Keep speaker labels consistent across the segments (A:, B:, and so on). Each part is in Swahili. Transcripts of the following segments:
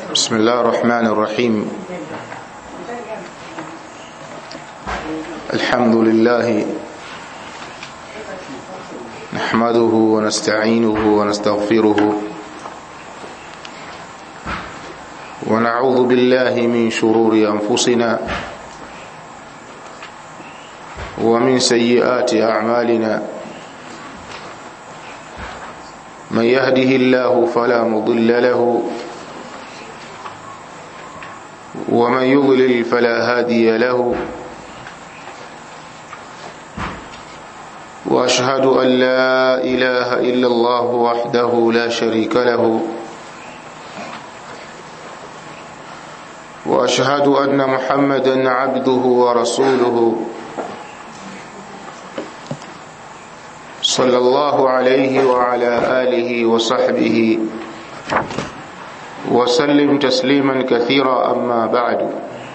A: بسم الله الرحمن الرحيم الحمد لله نحمده ونستعينه ونستغفره ونعوذ بالله من شرور أنفسنا ومن سيئات أعمالنا من يهده الله فلا مضل له ومن يضلل فلا هادي له واشهد ان لا اله الا الله وحده لا شريك له واشهد ان محمدا عبده ورسوله صلى الله عليه وعلى اله وصحبه وسلم تسليما كثيرا أما بعد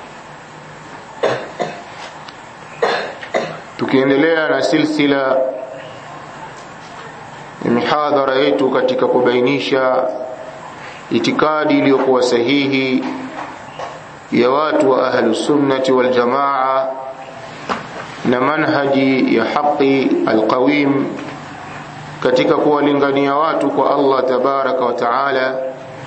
A: tukiendelea na silsila ya mihadhara yetu katika kubainisha itikadi iliyokuwa sahihi ya watu wa ahlusunnati waljamaa na manhaji ya haqi alqawim katika kuwalingania watu kwa Allah tabaraka wa taala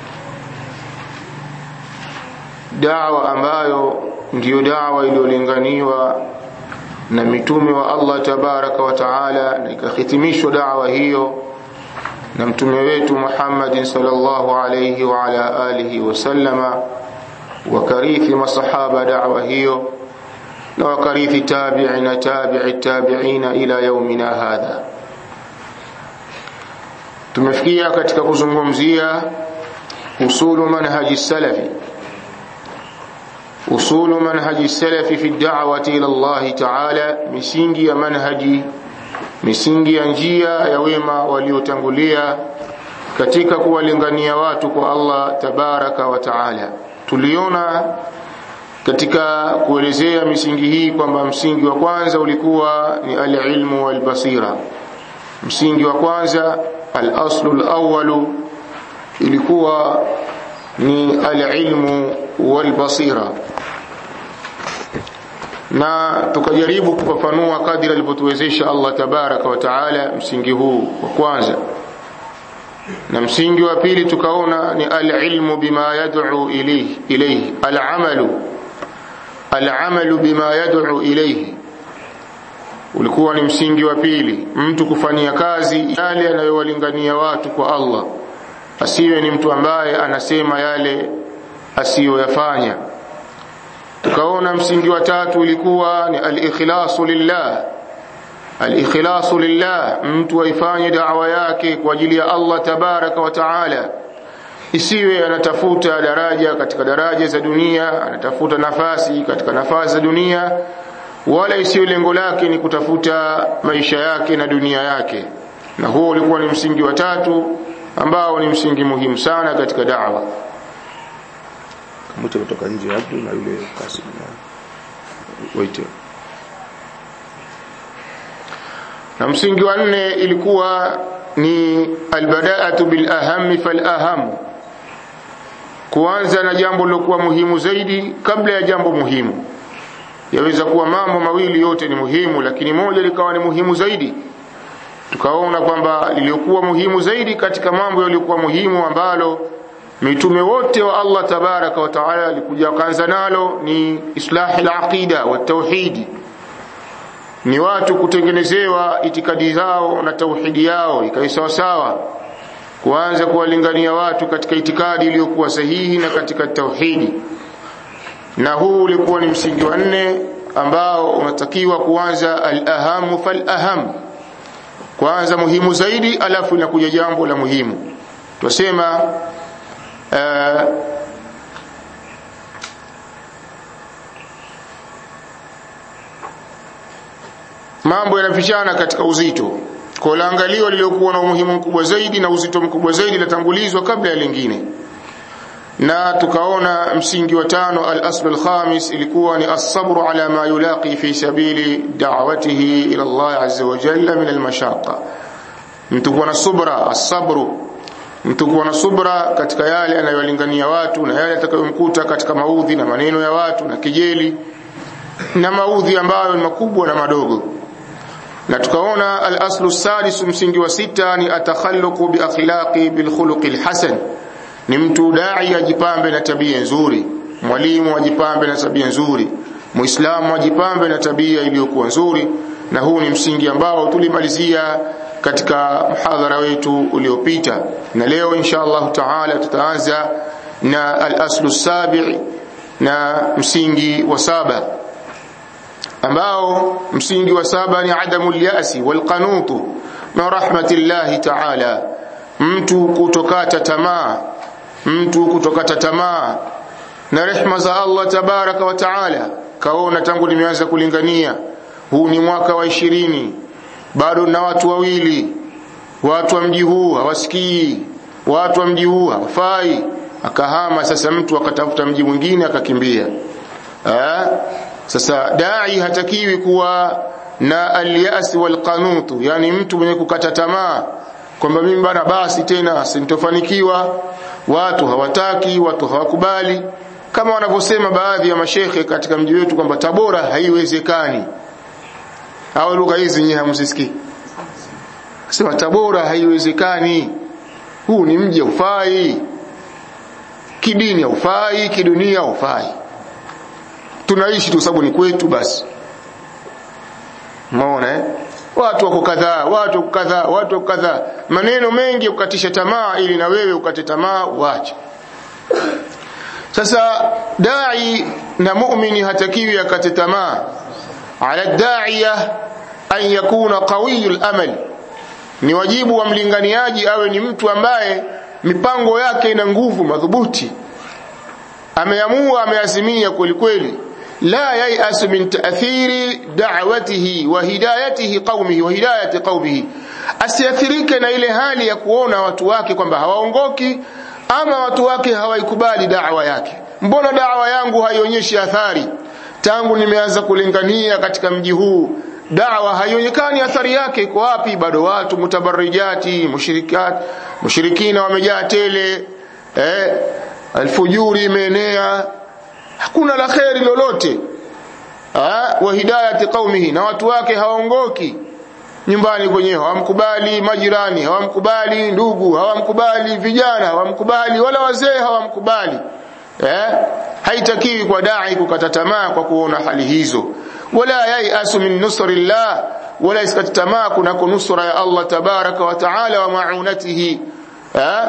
A: dawa ambayo ndiyo dawa iliyolinganiwa na mitume wa Allah tabaraka wa taala na ikahitimishwa dawa hiyo na mtume wetu Muhammad sallallahu alayhi wa ala alihi wasallama wakarithi masahaba dawa hiyo na wakarithi tabi'ina tabi'i tabi'ina ila yaumina hadha tumefikia katika kuzungumzia usulu manhaji salafi أصول منهج السلف في الدعوة إلى الله تعالى misingi ya manhaji misingi ya njia ya wema waliotangulia katika kuwalingania watu kwa Allah tabaraka wa taala tuliona katika kuelezea misingi hii kwamba msingi wa kwanza ulikuwa ni alilmu walbasira msingi wa kwanza alaslu alawwalu ilikuwa ni alilmu walbasira na tukajaribu kufafanua kadiri alivyotuwezesha Allah tabaraka wa taala msingi huu wa kwanza na msingi wa pili tukaona ni alilmu bima yad'u ilayhi ilayhi alamalu alamalu bima yad'u ilayhi ulikuwa ni msingi wa pili mtu kufanyia kazi yale anayowalingania watu kwa Allah asiwe ni mtu ambaye anasema yale asiyoyafanya tukaona msingi wa tatu ulikuwa ni al-ikhlasu lillah al-ikhlasu lillah mtu aifanye da'wa yake kwa ajili ya Allah tabaraka wa taala isiwe anatafuta daraja katika daraja za dunia anatafuta nafasi katika nafasi za dunia wala isiwe lengo lake ni kutafuta maisha yake na dunia yake na huo ulikuwa ni msingi wa tatu ambao ni msingi muhimu sana katika da'wa
B: mtu kutoka nje Abdu na yule Kasim waite
A: na msingi wa nne ilikuwa ni albada'atu bil aham fal aham kuanza na jambo lilokuwa muhimu zaidi kabla ya jambo muhimu yaweza kuwa mambo mawili yote ni muhimu lakini moja likawa ni muhimu zaidi tukaona kwamba liliokuwa muhimu zaidi katika mambo yaliyokuwa muhimu ambalo mitume wote wa Allah tabaraka wa taala alikuja kaanza nalo ni islahi al-aqida wa tauhidi ni watu kutengenezewa itikadi zao na tauhidi yao ikawa sawa sawa kuanza kuwalingania watu katika itikadi iliyokuwa sahihi na katika tauhidi na huu ulikuwa ni msingi wa nne ambao unatakiwa kuanza al-ahamu fal-aham kwanza muhimu zaidi alafu inakuja jambo la muhimu twasema uh, mambo yanapishana katika uzito kwa laangalio liliokuwa na umuhimu mkubwa zaidi na uzito mkubwa zaidi latangulizwa kabla ya lingine na tukaona msingi wa tano al-asl al-khamis ilikuwa ni as-sabru ala ma yulaqi fi sabili da'watihi ila Allah azza wa jalla min al-mashaqqa mtu kuwa na subra as-sabru mtu kuwa na subra katika yale anayolingania watu na yale atakayomkuta katika maudhi na maneno ya watu na kijeli na maudhi ambayo ni makubwa na madogo na tukaona al-aslu sadis msingi wa sita ni atakhalluqu bi akhlaqi bil khuluqi hasan ni mtu dai ajipambe na tabia nzuri mwalimu ajipambe na tabia nzuri muislamu ajipambe na tabia iliyokuwa nzuri na huu ni msingi ambao tulimalizia katika mhadhara wetu uliopita na leo insha Allah taala tutaanza na al-aslu sabi na msingi wa saba ambao msingi wa saba ni adamu lyasi walqanutu min rahmatillahi taala mtu kutokata tamaa mtu kutokata tamaa na rehma za Allah tabaraka wa taala kaona tangu nimeanza kulingania huu ni mwaka wa ishirini bado na watu wawili watu wa mji huu hawasikii watu wa mji huu hawafai akahama sasa mtu akatafuta mji mwingine akakimbia eh sasa dai hatakiwi kuwa na alyas walqanutu yani mtu mwenye kukata tamaa kwamba mimi bana basi tena sintofanikiwa watu hawataki watu hawakubali kama wanavyosema baadhi ya mashekhe katika mji wetu kwamba Tabora haiwezekani au lugha hizi nyinyi hamsisikii sema Tabora haiwezekani huu ni mji ufai kidini ufai kidunia ufai tunaishi tu sababu ni kwetu basi umeona eh watu wako kadhaa watu kadhaa watu kadhaa maneno mengi ya kukatisha tamaa ili na wewe ukate tamaa uache sasa dai na muumini hatakiwi akate tamaa ala daiya an yakuna qawiyul amal ni wajibu wa mlinganiaji awe ni mtu ambaye mipango yake ina nguvu madhubuti ameamua ameazimia kweli kweli la yayasu min ta'thiri da'watihi wa hidayatihi qaumihi wa hidayati qaumihi asiathirike na ile hali ya kuona watu wake kwamba hawaongoki ama watu wake hawaikubali da'wa yake mbona da'wa yangu haionyeshi athari tangu nimeanza kulingania katika mji huu da'wa haionekani athari yake iko wapi bado watu mutabarrijati mushirikat mushirikina wamejaa tele eh alfujuri imeenea hakuna la kheri lolote wa hidayati qaumihi na watu wake hawaongoki nyumbani kwenyewe hawamkubali majirani hawamkubali ndugu hawamkubali vijana hawamkubali wala wazee hawamkubali eh haitakiwi kwa dai kukata tamaa kwa kuona hali hizo wala yayasu min nusrillah wala iskata tamaa kuna nusra ya Allah tabaraka wa taala wa maunatihi eh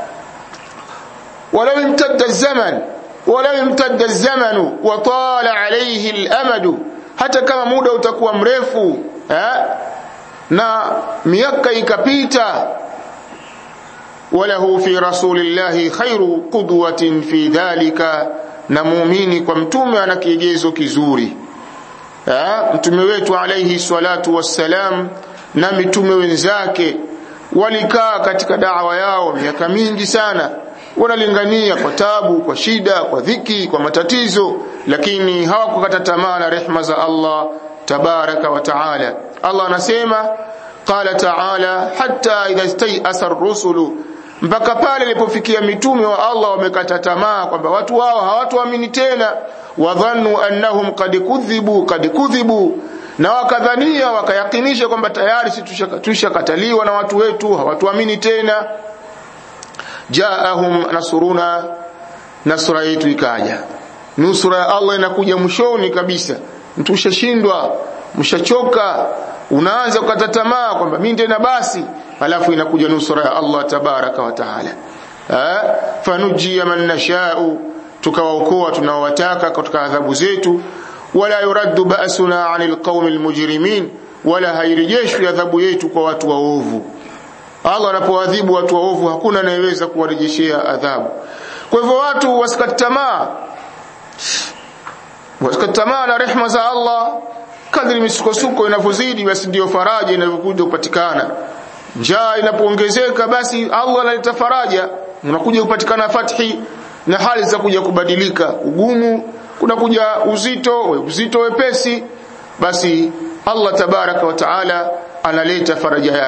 A: ولو امتد الزمن ولو امتد الزمن وطال عليه الامد hata kama muda utakuwa mrefu eh? na miaka ikapita walahu fi rasulillahi khairu qudwatin fi dhalika na muumini kwa mtume ana kigezo kizuri eh? mtume wetu alayhi salatu wassalam na mitume wenzake walikaa katika dawa yao miaka mingi sana wanalingania kwa tabu kwa shida kwa dhiki kwa matatizo lakini hawakukata tamaa na rehma za Allah tabaraka wa taala Allah anasema qala taala hatta idha istayasa ar-rusulu mpaka pale ilipofikia mitume wa Allah wamekata tamaa kwamba watu wao hawatuamini tena wadhannu annahum qad kudhibu qad kudhibu na wakadhania wakayakinisha kwamba tayari sisi tushakataliwa na watu wetu hawatuamini tena jaahum nasruna nasra yetu ikaja nusra ya Allah inakuja mwishoni kabisa mtu ushashindwa mshachoka unaanza kukata tamaa kwamba mimi tena basi alafu inakuja nusra ya Allah tabaraka wa taala fanujia man nashau tukawaokoa tunaowataka katika adhabu zetu wala yuraddu ba'suna 'anil qaumil mujrimin wala hairejeshwi adhabu yetu kwa watu waovu Allah anapoadhibu watu waovu hakuna anayeweza kuwarejeshea adhabu. Kwa hivyo watu wasikate tamaa. Wasikate tamaa na rehma za Allah kadri misukosuko inavyozidi basi ndiyo faraja inavyokuja kupatikana. Njaa inapoongezeka basi Allah analeta faraja, unakuja kupatikana fathi na hali za kuja kubadilika. Ugumu kunakuja uzito, uzito wepesi basi Allah tabaraka wa taala analeta faraja yake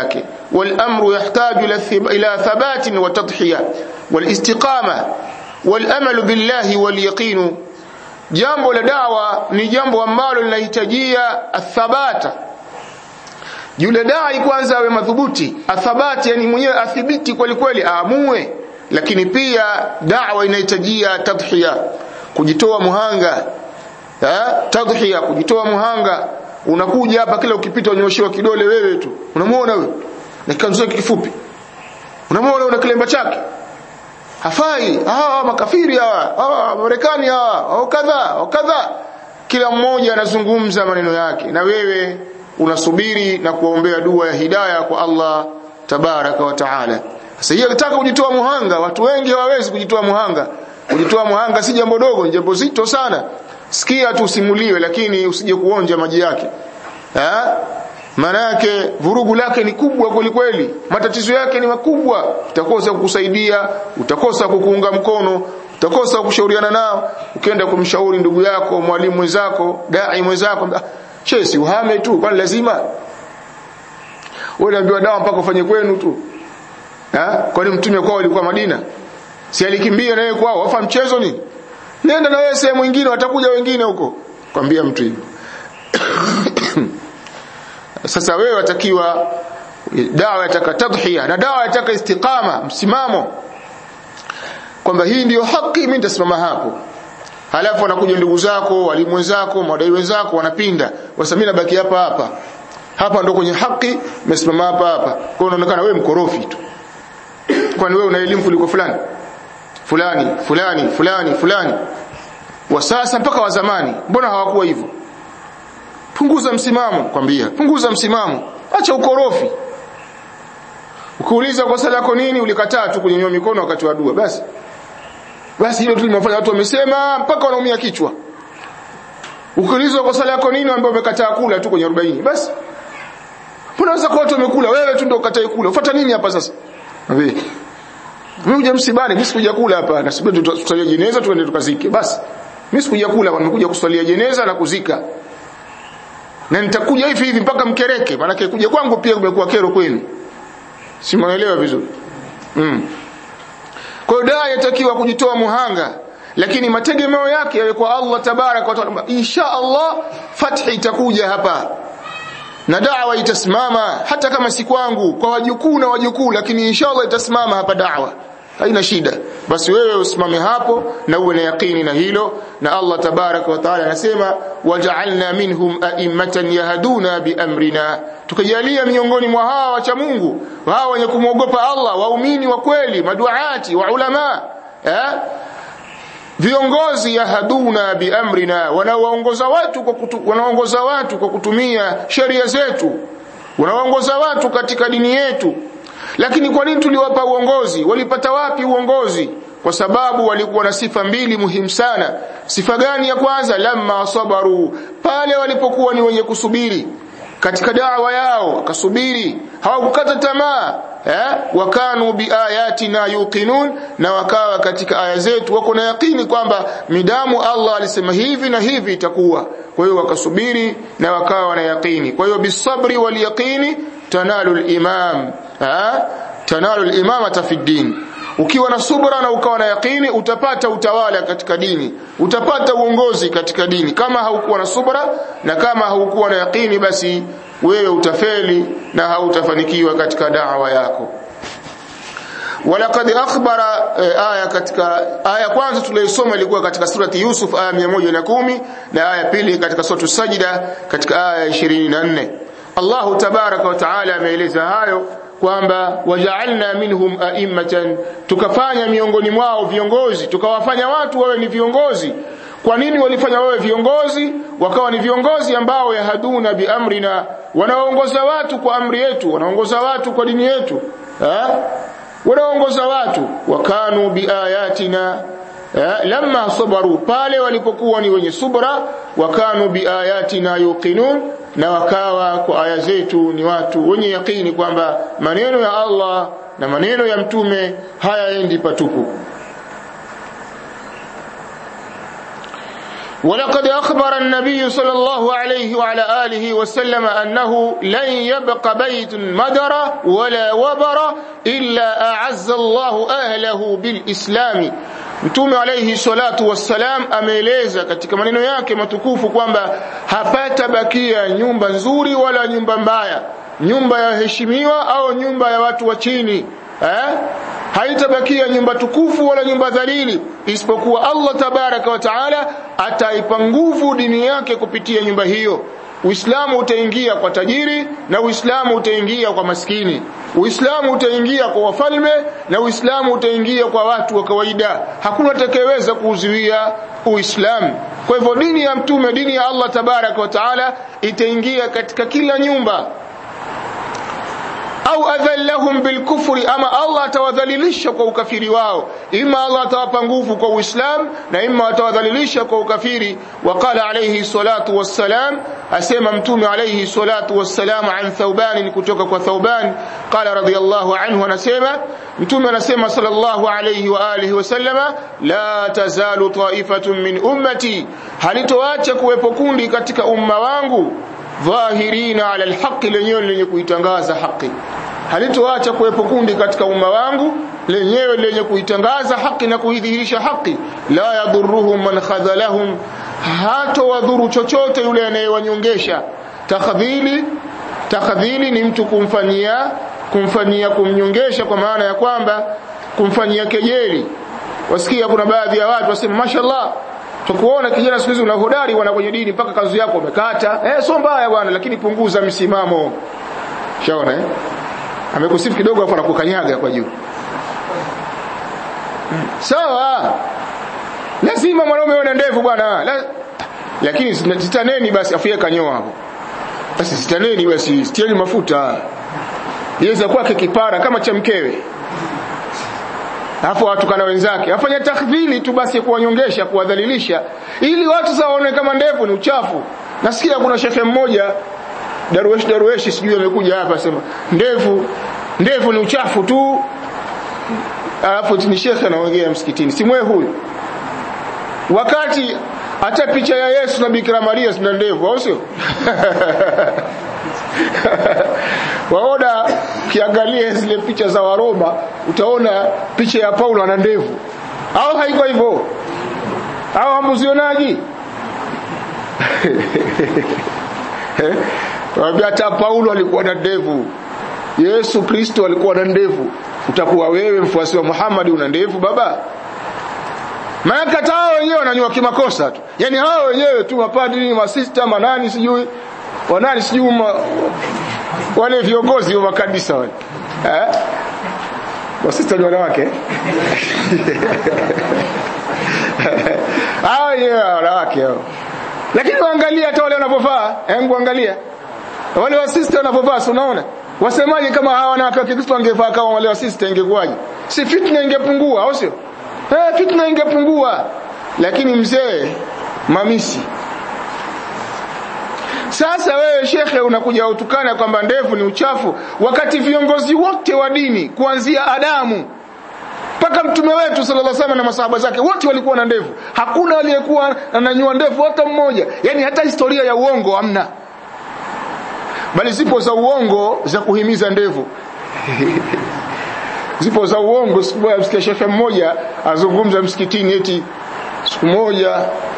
A: والأمر يحتاج إلى ثبات وتضحية والاستقامة والأمل بالله واليقين jambo la dawa ni jambo ambalo linahitajia athabata yule dai kwanza awe madhubuti athabati yani mwenyewe athibiti kweli kweli aamue lakini pia dawa inahitajia tadhiya kujitoa muhanga ha? tadhiya kujitoa muhanga unakuja hapa kila ukipita unyoshewa kidole wewe tu unamuona wewe na kikanzu chake kifupi unamuona una kilemba chake hafai hawa makafiri hawa hawa marekani hawa au kadha au kadha kila mmoja anazungumza maneno yake na wewe unasubiri na kuombea dua ya hidayah kwa Allah tabaraka wa taala sasa hiyo nataka kujitoa muhanga watu wengi hawawezi kujitoa muhanga kujitoa muhanga si jambo dogo ni jambo zito sana sikia tu usimuliwe lakini usije kuonja maji yake eh maana yake vurugu lake ni kubwa kweli kweli matatizo yake ni makubwa utakosa kukusaidia utakosa kukuunga mkono utakosa kushauriana nao ukienda kumshauri ndugu yako mwalimu mwenzako dai mwenzako che si uhame tu kwani lazima wewe unaambiwa dawa mpaka ufanye kwenu tu eh kwani mtume kwao alikuwa Madina si alikimbia naye kwao wafa mchezo nini nenda na wewe sehemu nyingine watakuja wengine huko kwambia mtu hivyo sasa wewe watakiwa dawa yataka tadhiya na dawa yataka istiqama msimamo kwamba hii ndiyo haki mimi nitasimama hapo halafu wanakuja ndugu zako walimu wenzako madai wenzako wanapinda wasa mimi nabaki hapa hapa hapa ndo kwenye haki nimesimama hapa hapa kwa hiyo unaonekana wewe mkorofi tu kwani wewe una elimu kuliko fulani fulani fulani fulani fulani wa sasa mpaka wa zamani mbona hawakuwa hivyo punguza msimamo kwambia punguza msimamo acha ukorofi ukiuliza kosa lako nini ulikataa tu kunyanyua mikono wakati wa dua basi basi hilo tu limefanya watu wamesema mpaka wanaumia kichwa ukiulizwa kosa lako nini ambao umekataa kula tu kwenye 40 basi unaweza kwa watu wamekula wewe tu ndio ukatai kula ufuata nini hapa sasa wewe mimi huja msibani mimi sikuja kula hapa na sibeni tutasalia jeneza tuende tukazike basi mimi sikuja kula nimekuja kuswalia jeneza na kuzika na nitakuja hivi hivi mpaka mkereke maana kuja kwangu pia kumekuwa kero kwenu simuelewa vizuri mm. kwa hiyo daa yatakiwa kujitoa muhanga lakini mategemeo yake yawe kwa Allah tabarak wa taala insha Allah fathi itakuja hapa na dawa itasimama hata kama si kwangu kwa wajukuu na wajukuu lakini insha Allah itasimama hapa dawa haina shida basi wewe usimame hapo na uwe na yakini na hilo na Allah tabarak wa taala anasema waja'alna minhum a'immatan yahduna biamrina tukajalia miongoni mwa hawa wacha Mungu hawa wenye kumwogopa Allah waumini wa kweli maduati wa ulama eh viongozi yahduna biamrina wanaoongoza watu kwa kutu, wanaongoza watu kwa kutumia sheria zetu wanaongoza watu katika dini yetu lakini kwa nini tuliwapa uongozi walipata wapi uongozi kwa sababu walikuwa na sifa mbili muhimu sana sifa gani ya kwanza lamma sabaru pale walipokuwa ni wenye kusubiri katika dawa yao wakasubiri hawakukata tamaa eh wakanu biayatina yuqinun na wakawa katika aya zetu wako na yakini kwamba midamu Allah alisema hivi na hivi itakuwa kwa hiyo wakasubiri na wakawa na yakini kwa hiyo bisabri wal yaqini tanalu al-imam ha tanalu al-imamata fi din ukiwa na subra na ukawa na yakini utapata utawala katika dini utapata uongozi katika dini kama haukuwa na subra na kama haukuwa na yakini basi wewe utafeli na hautafanikiwa katika da'wa yako walaqad akhbara aya katika aya kwanza tuliyosoma ilikuwa katika surati Yusuf aya 110 na aya pili katika suratu Sajida katika aya 24 Allahu tabaraka wa taala ameeleza hayo kwamba waja'alna minhum a'immatan tukafanya miongoni mwao viongozi tukawafanya watu wawe ni viongozi kwa nini walifanya wawe viongozi wakawa ni viongozi ambao yahaduna biamrina wanaongoza watu kwa amri yetu wanaongoza watu kwa dini yetu ha? wanaongoza watu wakanu biayatina lamma sabaru pale walipokuwa ni wenye subra wakanu biayatina yuqinun na wakawa kwa aya zetu ni watu wenye yakini kwamba maneno ya Allah na maneno ya mtume hayaendi patupu ولقد أخبر النبي صلى الله عليه وعلى آله وسلم أنه لن يبق بيت مدر ولا وبر إلا أعز الله أهله بالإسلام Mtume alayhi salatu wassalam ameeleza katika maneno yake matukufu kwamba hapata bakia nyumba nzuri wala nyumba mbaya, nyumba ya heshimiwa au nyumba ya watu wa chini eh? haitabakia nyumba tukufu wala nyumba dhalili isipokuwa Allah tabaraka wa taala ataipa nguvu dini yake kupitia nyumba hiyo Uislamu utaingia kwa tajiri na Uislamu utaingia kwa maskini. Uislamu utaingia kwa wafalme na Uislamu utaingia kwa watu wa kawaida. Hakuna atakayeweza kuuzuia Uislamu. Kwa hivyo dini ya mtume, dini ya Allah tabaraka wa taala itaingia katika kila nyumba au adhallahum bilkufri, ama Allah atawadhalilisha kwa ukafiri wao. Ima Allah atawapa nguvu kwa Uislamu na ima atawadhalilisha kwa ukafiri. Waqala alayhi salatu wassalam, asema Mtume alayhi salatu wassalam an Thauban, kutoka kwa Thauban qala radiyallahu anhu, anasema Mtume anasema sallallahu alayhi wa alihi wasallama, la tazalu taifatun min ummati, halitoacha kuwepo kundi katika umma wangu dhahirina ala alhaqi, lenyewe lenye kuitangaza haki. Halitoacha kuwepo kundi katika umma wangu lenyewe lenye kuitangaza haki na kuidhihirisha haki. La yadhuruhum man khadhalahum, hato wadhuru chochote yule anayewanyongesha. Takhdhili, takhdhili ni mtu kumfanyia kumfanyia kumnyongesha, kwa maana ya kwamba kumfanyia kejeli. Wasikia kuna baadhi ya watu wasema mashallah tukuona kijana siku hizi una hodari wana kwenye dini mpaka kanzu yako umekata eh sio mbaya bwana lakini punguza msimamo shaona eh amekusifu kidogo afu anakukanyaga kwa juu sawa lazima mwanaume awe na ndevu bwana La... lakini sitaneni basi afu yeye kanyoa hapo basi sitaneni basi sitieni mafuta yaweza kwake kipara kama cha mkewe alafu watukana wenzake afanya takdhili tu basi kuwanyongesha kuwadhalilisha ili watu sasa waone kama ndevu ni uchafu nasikia kuna shekhe mmoja darueshi darueshi sijui amekuja hapa sema ndevu ndevu ni uchafu tu alafu ni shekhe anaongea msikitini simwe huyu wakati hata picha ya Yesu na Bikira Maria zina ndevu au sio waona kiangalia zile picha za Waroma utaona picha ya Paulo ana ndevu au haiko hivyo au hamuzionaji Wambia hata Paulo alikuwa na ndevu Yesu Kristo alikuwa na ndevu utakuwa wewe mfuasi wa Muhammad una ndevu baba maana hata hao wenyewe wananyua kimakosa tu yani hao wenyewe tu mapadri masista manani sijui wanani sijui ma, wale viongozi wa makanisa wale eh masista ni wanawake hao wenyewe wanawake hao lakini waangalia hata wale wanapovaa hebu angalia wale wasista wanapovaa si unaona wasemaje kama hawa wanawake wa Kikristo wangevaa kama wale wasista ingekuwaje si fitna ingepungua au sio eh fitna ingepungua lakini mzee mamisi sasa wewe shekhe unakuja utukana kwamba ndevu ni uchafu wakati viongozi wote wa dini kuanzia Adamu mpaka mtume wetu sallallahu alaihi wasallam na masahaba zake wote walikuwa na ndevu hakuna aliyekuwa ananyua ndevu hata mmoja yani hata historia ya uongo hamna bali zipo za uongo za kuhimiza ndevu zipo za uongo siku moja msikia shekhe mmoja azungumza msikitini eti siku moja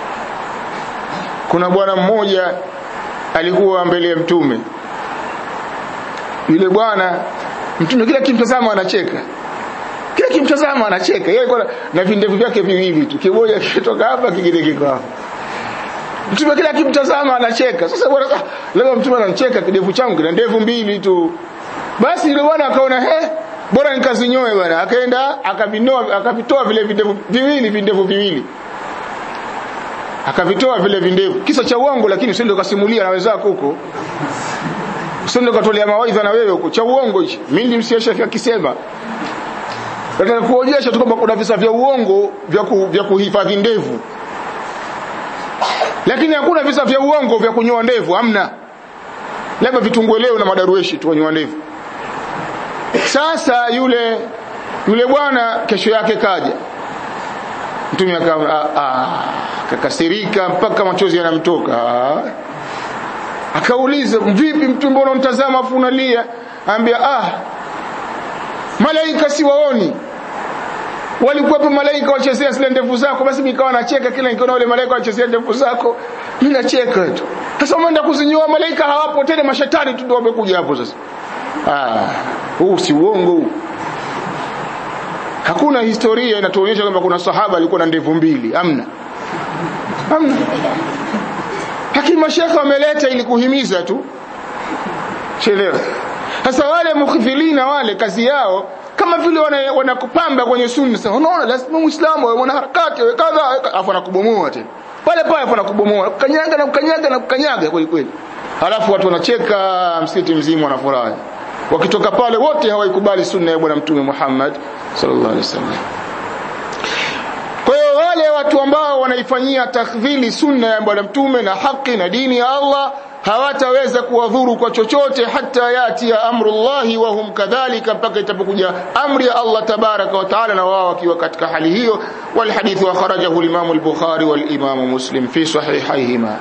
A: kuna bwana mmoja alikuwa mbele ya mtume yule bwana mtume kila kimtazama anacheka kila kimtazama anacheka yeye alikuwa na vindevu vyake viwili tu kimoja kitoka hapa kingine kiko hapa mtume kila kimtazama anacheka sasa bwana ah, leo mtume anacheka kidevu changu kina ndevu mbili tu basi yule bwana akaona he bora nikazinyoe bwana akaenda akavinoa akavitoa vile vindevu viwili vindevu viwili akavitoa vile vindevu kisa cha uongo lakini usende ukasimulia na wenzako huko usende ukatolea mawaidha na wewe huko cha uongo hichi mimi nilimsikia shekhi akisema nataka kuonyesha tu kwamba kuna visa vya uongo vya, ku, vya kuhifadhi ndevu lakini hakuna visa vya uongo vya kunyoa ndevu hamna labda vitungueleo na madarueshi tu wanyoa ndevu sasa yule yule bwana kesho yake kaja mtume akakasirika mpaka machozi yanamtoka akauliza vipi mtume mbona unatazama afu unalia ambia ah malaika siwaoni walikuwepo malaika wachezea zile ndevu zako basi nikawa nacheka kila nikiona wale malaika wachezea ndevu zako mimi nacheka tu sasa umeenda kuzinyoa malaika hawapo tena mashetani tu ndio wamekuja hapo sasa ah huu si uongo huu hakuna historia inatuonyesha kwamba kuna sahaba alikuwa na ndevu mbili amna amna lakini mashekhe wameleta ili kuhimiza tu chelewa sasa wale mukhfilina wale kazi yao kama vile wanakupamba wana kwenye sunna sasa unaona lazima muislamu awe mwanaharakati awe kadha afu anakubomoa tena pale pale afu anakubomoa kukanyaga na kukanyaga na kukanyaga kweli kweli halafu watu wanacheka msikiti mzima wanafurahi wakitoka pale wote hawaikubali sunna ya bwana mtume Muhammad sallallahu alaihi wasallam kwa hiyo wale watu ambao wanaifanyia takdhili sunna ya bwana mtume na haki na dini ya Allah hawataweza kuwadhuru kwa chochote hata yati ya amrullahi wa hum kadhalika mpaka itapokuja amri ya Allah tabaraka wa taala na wao wakiwa katika hali hiyo wal hadith wa kharajahu al-Imam al-Bukhari wal Imam Muslim fi sahihayhima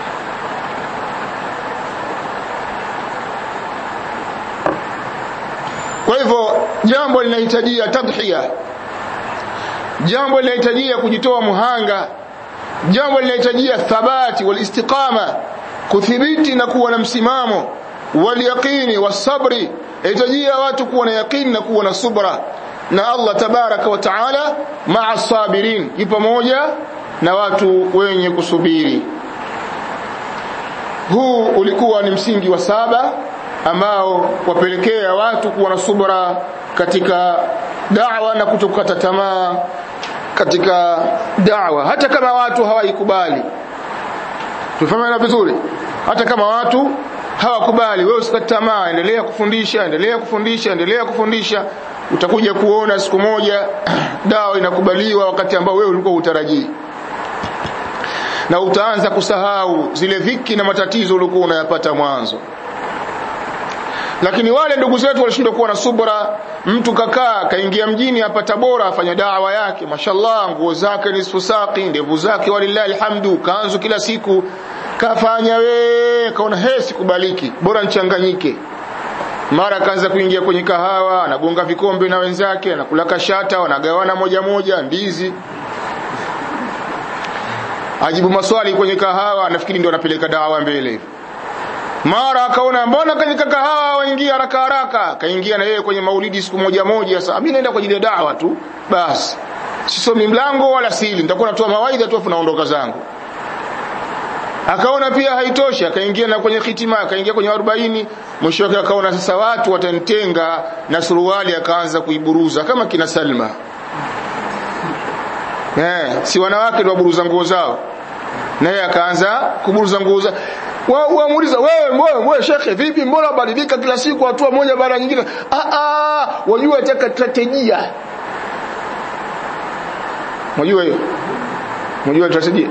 A: kwa hivyo jambo linahitajia tadhiya jambo linahitajia kujitoa muhanga jambo linahitajia thabati wal istiqama kuthibiti na kuwa na msimamo walyaqini wasabri yahitajia watu kuwa na yaqini na kuwa na subra na Allah tabaraka wa taala maa sabirin yi pamoja na watu wenye kusubiri huu ulikuwa ni msingi wa saba ambao wapelekea watu kuwa na subra katika da'wa na kutokata tamaa katika da'wa hata kama watu hawaikubali tufahamana vizuri hata kama watu hawakubali wewe usikate tamaa endelea kufundisha endelea kufundisha endelea kufundisha utakuja kuona siku moja dawa inakubaliwa wakati ambao wewe ulikuwa utarajii na utaanza kusahau zile dhiki na matatizo uliokuwa unayapata mwanzo lakini wale ndugu zetu walishindwa kuwa na subra mtu kakaa kaingia mjini hapa Tabora afanya dawa yake mashallah nguo zake ni sfusaki ndevu zake walillahi alhamdu kanzu kila siku kafanya we kaona he sikubaliki bora nchanganyike mara akaanza kuingia kwenye kahawa anagonga vikombe na wenzake anakula kashata wanagawana moja moja ndizi ajibu maswali kwenye kahawa anafikiri ndio anapeleka dawa mbele mara akaona mbona kwenye kahawa waingia haraka haraka kaingia na yeye kwenye maulidi siku moja moja sasa mimi naenda kwa ajili ya dawa tu basi sisomi mlango wala sili nitakuwa natoa mawaidha tu afu naondoka zangu akaona pia haitoshi akaingia na kwenye hitima akaingia kwenye 40 mwisho wake akaona sasa watu watanitenga na suruali akaanza kuiburuza kama kina Salma eh si wanawake ndio waburuza nguo zao naye akaanza kuburuza nguo zao waamuliza wewe wewe wewe shekhe vipi mbona ubadilika kila siku hatua moja baada nyingine ah ah wajua nataka strategia unajua hiyo unajua strategia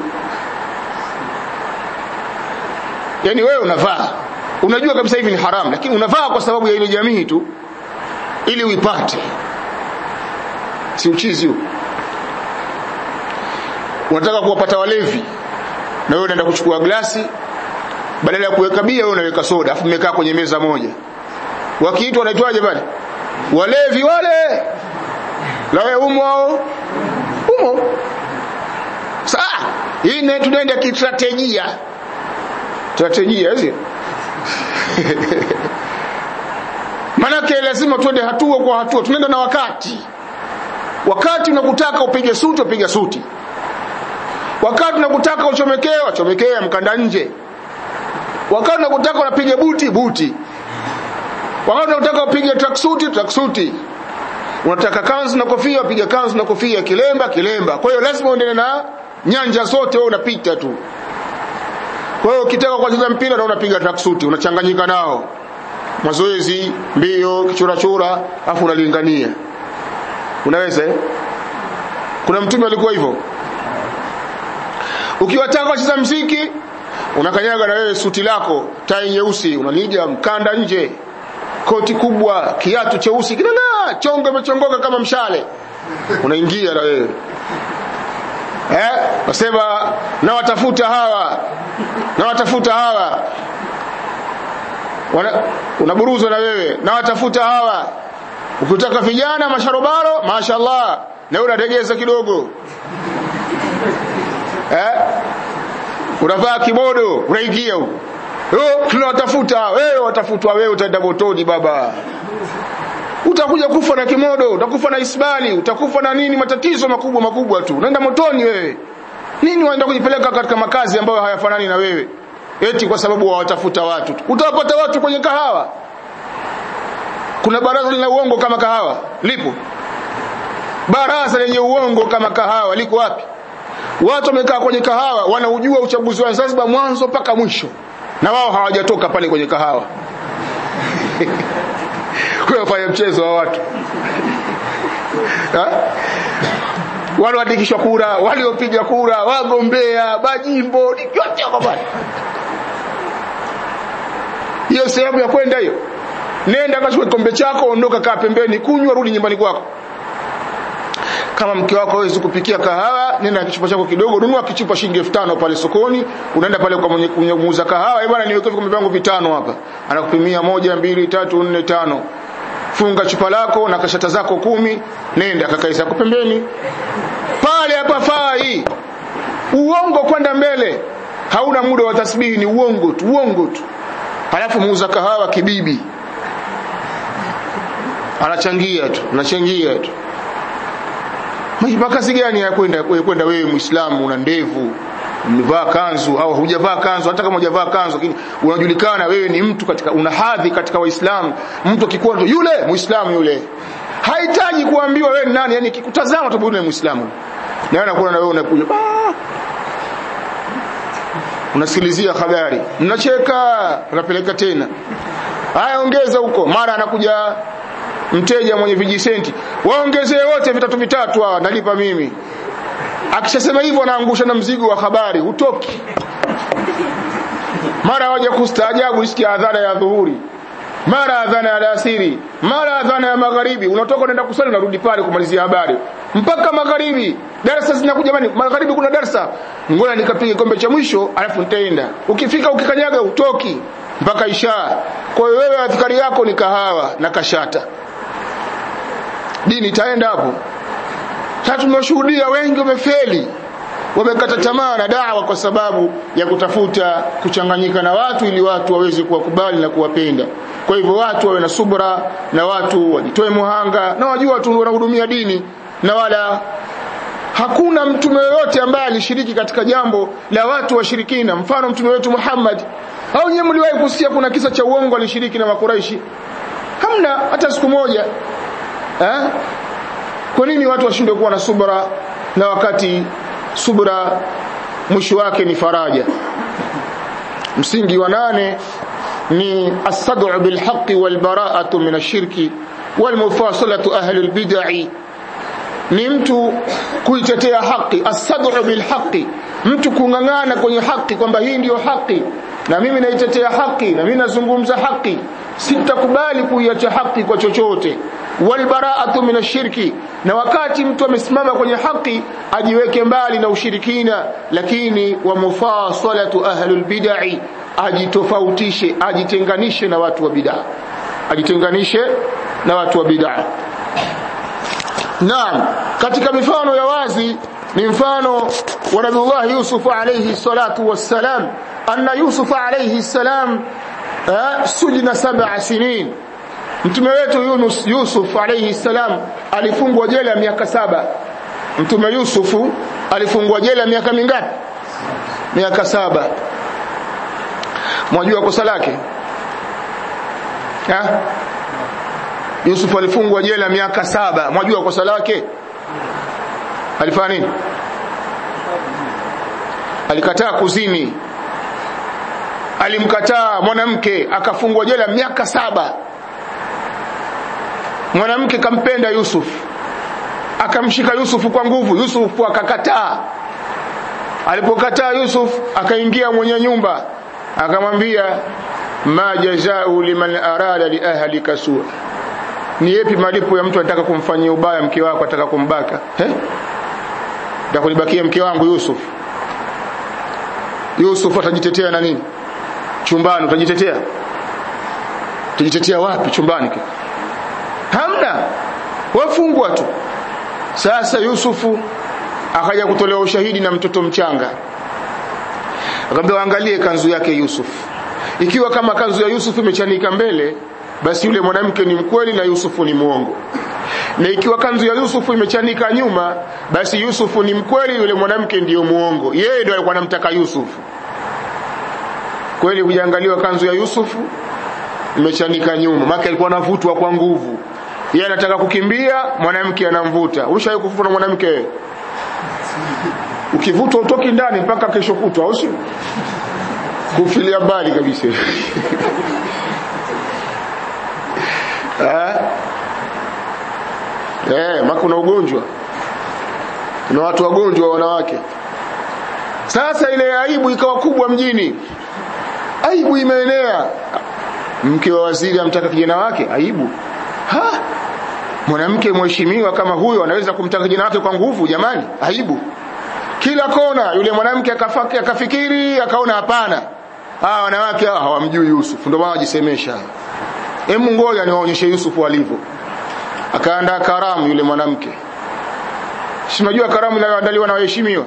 A: yani wewe unavaa unajua kabisa hivi ni haramu lakini unavaa kwa sababu ya ile jamii tu ili uipate si uchizi huu unataka kuwapata walevi na wewe unaenda kuchukua glasi badala ya kuweka bia wewe unaweka soda afu mmekaa kwenye meza moja wakiitwa wanaitwaje pale walevi wale la wewe umo hao umo saa hii ni tunaenda kistrategia strategia hizi manake lazima tuende hatua kwa hatua tunaenda na wakati wakati unakutaka upige suti upige suti wakati unakutaka uchomekee wachomekee mkanda nje wakati unakutaka unapiga buti buti wakati unataka upige tracksuti tracksuti unataka kanzu na kofia piga kanzu na kofia kilemba kilemba kwa hiyo lazima uendelee na nyanja zote wewe unapita tu kwa hiyo ukitaka kucheza mpira na unapiga tracksuti unachanganyika nao mazoezi mbio kichurachura afu unalingania unaweza eh? kuna mtume alikuwa hivyo ukiwataka kucheza mziki unakanyaga na wewe suti lako tai nyeusi unaliga mkanda nje koti kubwa kiatu cheusi kinang'aa chongo imechongoka kama mshale unaingia na wewe eh wasema na watafuta hawa na watafuta hawa Wana, unaburuzwa na wewe na watafuta hawa ukitaka vijana masharobaro mashaallah na wewe unategeza kidogo eh unavaa kimodo unaingia huko oh tunawatafuta wewe watafutwa wewe utaenda motoni baba utakuja kufa na kimodo utakufa na isbali utakufa na nini matatizo makubwa makubwa tu unaenda motoni wewe nini waenda kujipeleka katika makazi ambayo hayafanani na wewe eti kwa sababu wawatafuta watu utawapata watu kwenye kahawa kuna baraza lina uongo kama kahawa lipo baraza lenye uongo kama kahawa liko wapi watu wamekaa kwenye kahawa wanaujua uchaguzi wa Zanzibar mwanzo mpaka mwisho na wao hawajatoka pale kwenye kahawa kuyafanya mchezo wa watu walioandikishwa kura waliopiga kura wagombea majimbo yote wako pale hiyo sehemu ya kwenda hiyo nenda kachukue kikombe chako ondoka kaa pembeni kunywa rudi nyumbani kwako kama mke wako hawezi kupikia kahawa nenda na kichupa chako kidogo nunua kichupa shilingi 5000 pale sokoni unaenda pale kwa mwenye muuza kahawa bwana niweke vikombe vyangu vitano hapa anakupimia moja mbili tatu nne tano funga chupa lako na kashata zako kumi nenda kakae zako pembeni pale hapa fai uongo kwenda mbele hauna muda wa tasbihi ni uongo tu uongo tu halafu muuza kahawa kibibi anachangia tu anachangia tu makazi gani ya kwenda kwenda wewe muislamu una ndevu umevaa kanzu au hujavaa kanzu hata kama hujavaa kanzu lakini unajulikana wewe ni mtu katika una hadhi katika waislamu mtu akikuwa yule muislamu yule hahitaji kuambiwa wewe ni nani yani kikutazama tu yule muislamu na wewe unakuwa na wewe unakuja unasikilizia habari mnacheka unapeleka tena haya ongeza huko mara anakuja mteja mwenye vijisenti waongezee wote vitatu vitatu hawa nalipa mimi akishasema hivyo anaangusha na mzigo wa habari hutoki mara waja kustaajabu isikia adhana ya dhuhuri mara adhana ya alasiri mara adhana ya magharibi unatoka unaenda kusali unarudi pale kumalizia habari mpaka magharibi darasa zinakuja jamani magharibi kuna darasa ngoja nikapiga kikombe cha mwisho alafu nitaenda ukifika ukikanyaga utoki mpaka isha kwa hiyo wewe adhikari yako ni kahawa na kashata dini itaenda hapo sasa tumeshuhudia wengi wamefeli wamekata tamaa na dawa kwa sababu ya kutafuta kuchanganyika na watu ili watu waweze kuwakubali na kuwapenda kwa hivyo watu wawe na subra na watu wajitoe muhanga na wajua watu wanahudumia dini na wala hakuna mtume yoyote ambaye alishiriki katika jambo la watu washirikina mfano mtume wetu Muhammad au nyewe mliwahi kusikia kuna kisa cha uongo alishiriki na makuraishi hamna hata siku moja eh kwa nini watu washindwe kuwa na subra na wakati subra mwisho wake ni faraja msingi wa nane ni as-sad'u bil haqqi wal bara'atu min ash-shirki wal mufasalatu ahli al-bid'i ni mtu kuitetea haki as-sad'u bil haqqi mtu kungangana kwenye haki kwamba hii ndiyo haki na mimi naitetea haki na mimi nazungumza haki sitakubali kuiacha haki kwa chochote walbaraatu min ashirki na wakati mtu amesimama kwenye haki ajiweke mbali na ushirikina lakini wa mufasalatu ahlul bid'i ajitofautishe ajitenganishe na watu wa bid'a ajitenganishe na watu wa bid'a Naam katika mifano ya wazi ni mfano wa Nabii Yusuf alayhi salatu wassalam anna Yusuf alayhi salam sujina sab'a sinin mtume wetu Yunus Yusuf alayhi salam alifungwa jela miaka saba mtume Yusufu alifungwa jela miaka mingapi miaka saba mwajua kosa lake ha Yusuf alifungwa jela miaka saba mwajua kosa lake alifanya nini alikataa kuzini alimkataa mwanamke akafungwa jela miaka saba mwanamke kampenda Yusuf akamshika Yusuf kwa nguvu Yusuf akakataa alipokataa Yusuf akaingia mwenye nyumba akamwambia ma jazau liman arada li ahlika sua ni yepi malipo ya mtu anataka kumfanyia ubaya mke wako ataka kumbaka eh ndio kulibakia mke wangu Yusuf Yusuf atajitetea na nini chumbani utajitetea utajitetea wapi chumbani hamna wafungwa tu sasa Yusufu akaja kutolewa ushahidi na mtoto mchanga akamwambia angalie kanzu yake Yusuf ikiwa kama kanzu ya Yusuf imechanika mbele basi yule mwanamke ni mkweli na Yusufu ni muongo na ikiwa kanzu ya Yusufu imechanika nyuma basi Yusufu ni mkweli yule mwanamke ndiyo muongo yeye ndio alikuwa anamtaka Yusufu kweli hujaangaliwa kanzu ya Yusufu imechanika nyuma maana alikuwa anavutwa kwa nguvu yeye anataka kukimbia mwanamke anamvuta ulishawahi kuvutwa na mwanamke ukivutwa utoki ndani mpaka kesho kutwa au sio kufilia mbali kabisa eh eh maka kuna ugonjwa kuna watu wagonjwa wanawake sasa ile aibu ikawa kubwa mjini aibu imeenea mke wa waziri amtaka kijana wake aibu ha mwanamke mheshimiwa kama huyo anaweza kumtaka kijana wake kwa nguvu jamani aibu kila kona yule mwanamke akafaki akafikiri akaona hapana ah wanawake hawa hawamjui Yusuf ndio maana wajisemesha hebu ngoja niwaonyeshe Yusuf alivyo akaandaa karamu yule mwanamke si unajua karamu inayoandaliwa na waheshimiwa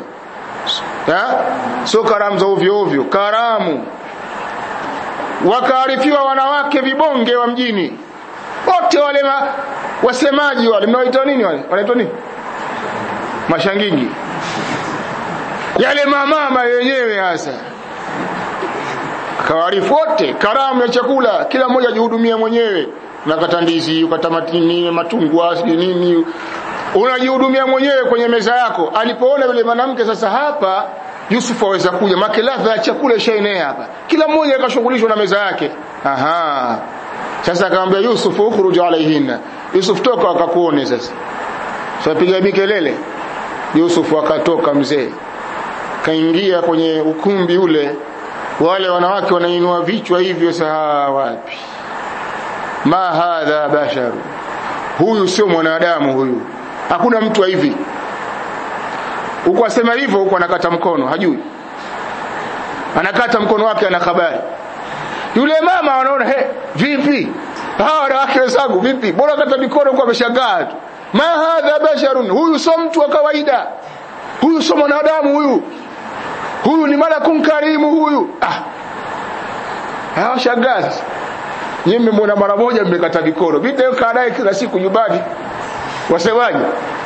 A: sio karamu za ovyo ovyo karamu wakaarifiwa wanawake vibonge wa mjini wote wale ma, wasemaji wale mnaoitwa nini wale wanaitwa nini mashangingi yale mamama yenyewe hasa akawaarifu wote karamu ya chakula kila mmoja ajihudumia mwenyewe unakata ndizi ukata matini matungwa sijui nini unajihudumia mwenyewe kwenye meza yako alipoona yule mwanamke sasa hapa Yusuf aweza kuja make ladha ya chakula ishaenea hapa kila mmoja akashughulishwa na meza yake aha sasa akamwambia Yusuf ukhruj alaihinna Yusuf toka akakuone sasa sapiga mikelele Yusuf akatoka mzee kaingia kwenye ukumbi ule wale wanawake wanainua vichwa hivyo saa wapi ma hadha basharu huyu sio mwanadamu huyu hakuna mtu wa hivi huko asema hivyo huko anakata mkono hajui anakata mkono wake ana habari yule mama anaona he vipi hawa wanawake wenzangu vipi bora kata mikono huko ameshangaa tu ma hadha basharun huyu sio mtu wa kawaida huyu sio mwanadamu huyu huyu ni malakun karimu huyu ah hawa shangazi nyinyi mmemwona mara moja mmekata mikono vipi kaa naye kila siku nyumbani wasemaje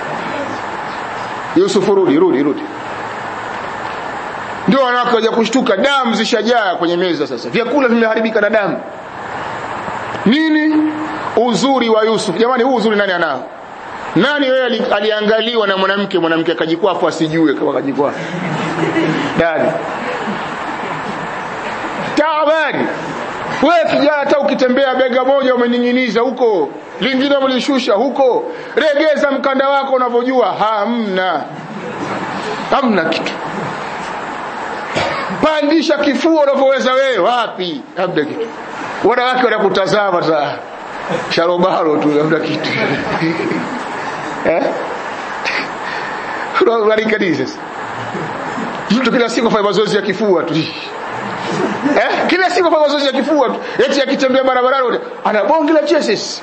A: Yusuf rudi rudi rudi ndio wanawake waja kushtuka damu zishajaa kwenye meza sasa vyakula vimeharibika na damu nini uzuri wa Yusuf jamani huu uzuri nani anao nani wewe ali, aliangaliwa na mwanamke mwanamke akajikwafu asijue kama akajikwafu dani taabani wewe kijana hata ukitembea bega moja umening'iniza huko lingine umelishusha huko regeza mkanda wako unavyojua hamna hamna kitu pandisha kifua unavyoweza wewe wapi hamna kitu wanawake wanakutazama saa sharobaro tu hamna kitu eh unaangalia nini sasa mtu kila siku afanya mazoezi ya kifua tu eh kila siku afanya mazoezi ya kifua tu eti akitembea barabarani ana bonge la cheses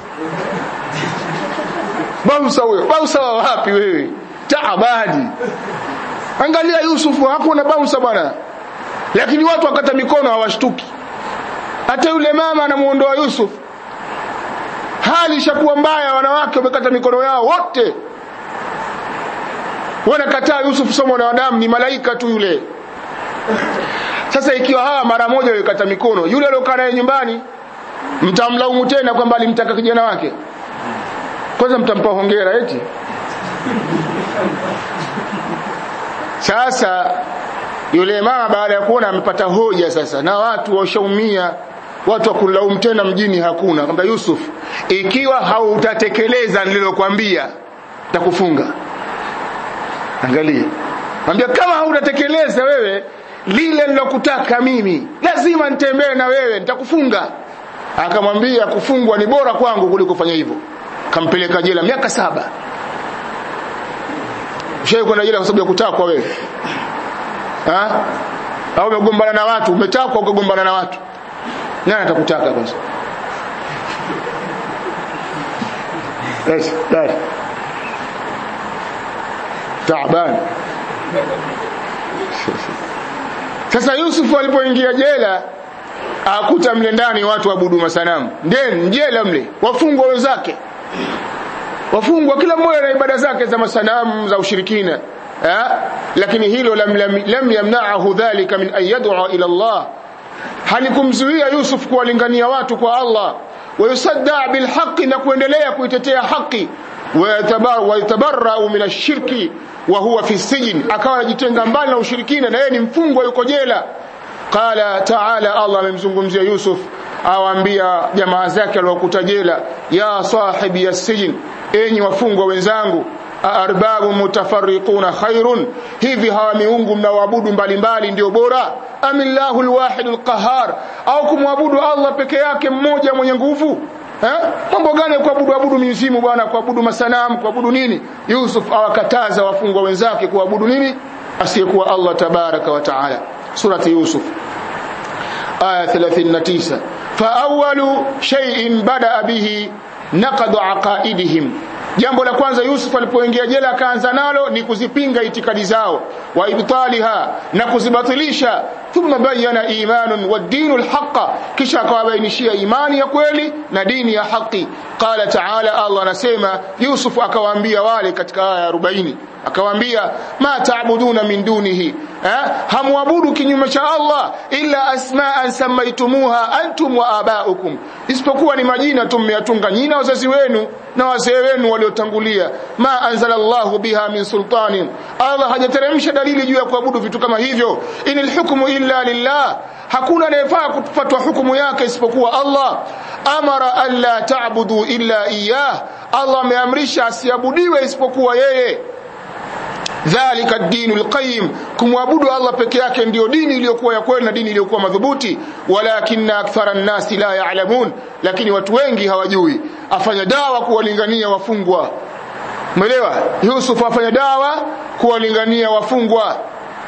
A: bausa huyo bausa wa wapi wewe taabadi angalia Yusufu hakuna bausa bwana lakini watu wakata mikono hawashtuki hata yule mama anamuondoa Yusuf hali ishakuwa mbaya wanawake wamekata mikono yao wote wanakataa Yusuf somo na wadamu ni malaika tu yule sasa ikiwa hawa mara moja wekata mikono yule aliyokaa naye nyumbani mtamlaumu tena kwamba alimtaka kijana wake kwanza mtampa hongera eti sasa yule mama baada ya kuona amepata hoja sasa na watu washaumia watu wa kulaumu tena mjini hakuna kwamba Yusuf ikiwa hautatekeleza nililokuambia takufunga angalia mwambia kama hautatekeleza wewe lile nilokutaka mimi lazima nitembee na wewe nitakufunga akamwambia kufungwa ni bora kwangu kuliko kufanya hivyo kampeleka jela miaka saba ushawahi kwenda jela kwa sababu ya kutakwa wewe ha au umegombana na watu umetakwa ukagombana na watu nani atakutaka kwanza yes yes taaban sasa Yusuf alipoingia jela akuta mle ndani watu waabudu masanamu ndeni jela mle wafungwa wenzake wafungwa kila mmoja na ibada zake za masanamu za ushirikina ha? lakini hilo lam, lam, lam yamna'ahu dhalika min an yad'a ila Allah halikumzuia Yusuf kuwalingania watu kwa Allah wayusadda bilhaqi na kuendelea kuitetea haki wayatabarra'u min ashirki wa huwa fi sijn akawa anajitenga mbali na ushirikina na yeye ni mfungwa yuko jela qala ta'ala Allah amemzungumzia Yusuf awaambia jamaa zake aliokuta jela ya sahibi yasijn enyi wafungwa wenzangu arbabu mutafarriquna khairun hivi hawa miungu mnaoabudu mbalimbali ndio bora amillahu alwahid alqahar au kumwabudu Allah peke yake mmoja mwenye nguvu eh mambo gani kuabudu abudu mizimu bwana kuabudu masanamu kuabudu nini Yusuf awakataza wafungwa wenzake kuabudu nini asiyekuwa Allah tabaraka wa taala surati Yusuf aya 39 fa awwalu shay'in bada bihi naqadu aqaidihim jambo la kwanza Yusuf alipoingia jela akaanza nalo ni kuzipinga itikadi zao wa ibtaliha na kuzibatilisha thumma bayyana imanun wa dinul haqa kisha akawabainishia imani ya kweli na dini ya haki qala ta'ala Allah anasema Yusuf akawaambia wale katika aya 40 akawaambia ma ta'buduna min dunihi eh hamwabudu kinyume cha Allah illa asma'an samaitumuha antum wa aba'ukum isipokuwa ni majina tu mmeyatunga nyinyi na wazazi wenu na wazee wenu waliotangulia ma anzalallahu biha min sultanin Allah hajateremsha dalili juu ya kuabudu vitu kama hivyo inil hukmu illa lillah hakuna anayefaa kufuatwa hukumu yake isipokuwa Allah amara alla ta'budu illa iyyah Allah ameamrisha asiabudiwe isipokuwa yeye dhalika ad-dinul qayyim kumwabudu Allah peke yake ndiyo dini iliyokuwa ya kweli na dini iliyokuwa madhubuti walakinna akthara an-nasi la ya'lamun lakini watu wengi hawajui afanya dawa kuwalingania wafungwa umeelewa Yusuf afanya dawa kuwalingania wafungwa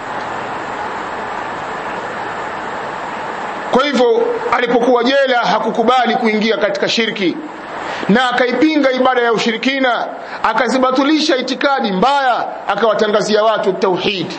A: kwa hivyo alipokuwa jela hakukubali kuingia katika shirki na akaipinga ibada ya ushirikina akazibatulisha itikadi mbaya akawatangazia watu tauhid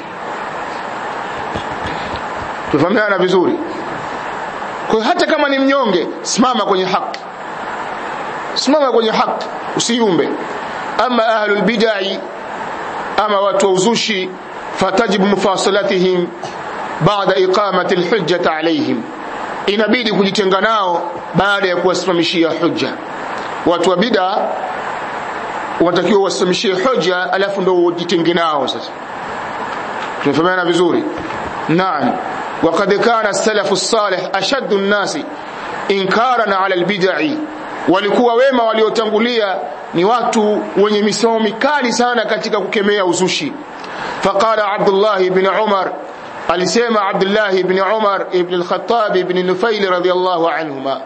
A: tufahamiana vizuri kwa hata kama ni mnyonge simama kwenye haki simama kwenye haki usiumbe ama ahlul bid'ah ama watu wa uzushi fatajibu mufasalatihim baada iqamati alhujjah alayhim inabidi kujitenga nao baada ya kuwasimamishia hujja watu wa bid'a wanatakiwa wasimamishie hoja alafu ndio ujitenge nao sasa tunafahamiana vizuri naam وقد كان السلف الصالح أشد الناس إنكارا على البدع walikuwa wema waliotangulia ni watu wenye misomo mikali sana katika kukemea uzushi faqala Abdullah ibn Umar alisema Abdullah ibn Umar ibn al-Khattab ibn Nufail radiyallahu anhuma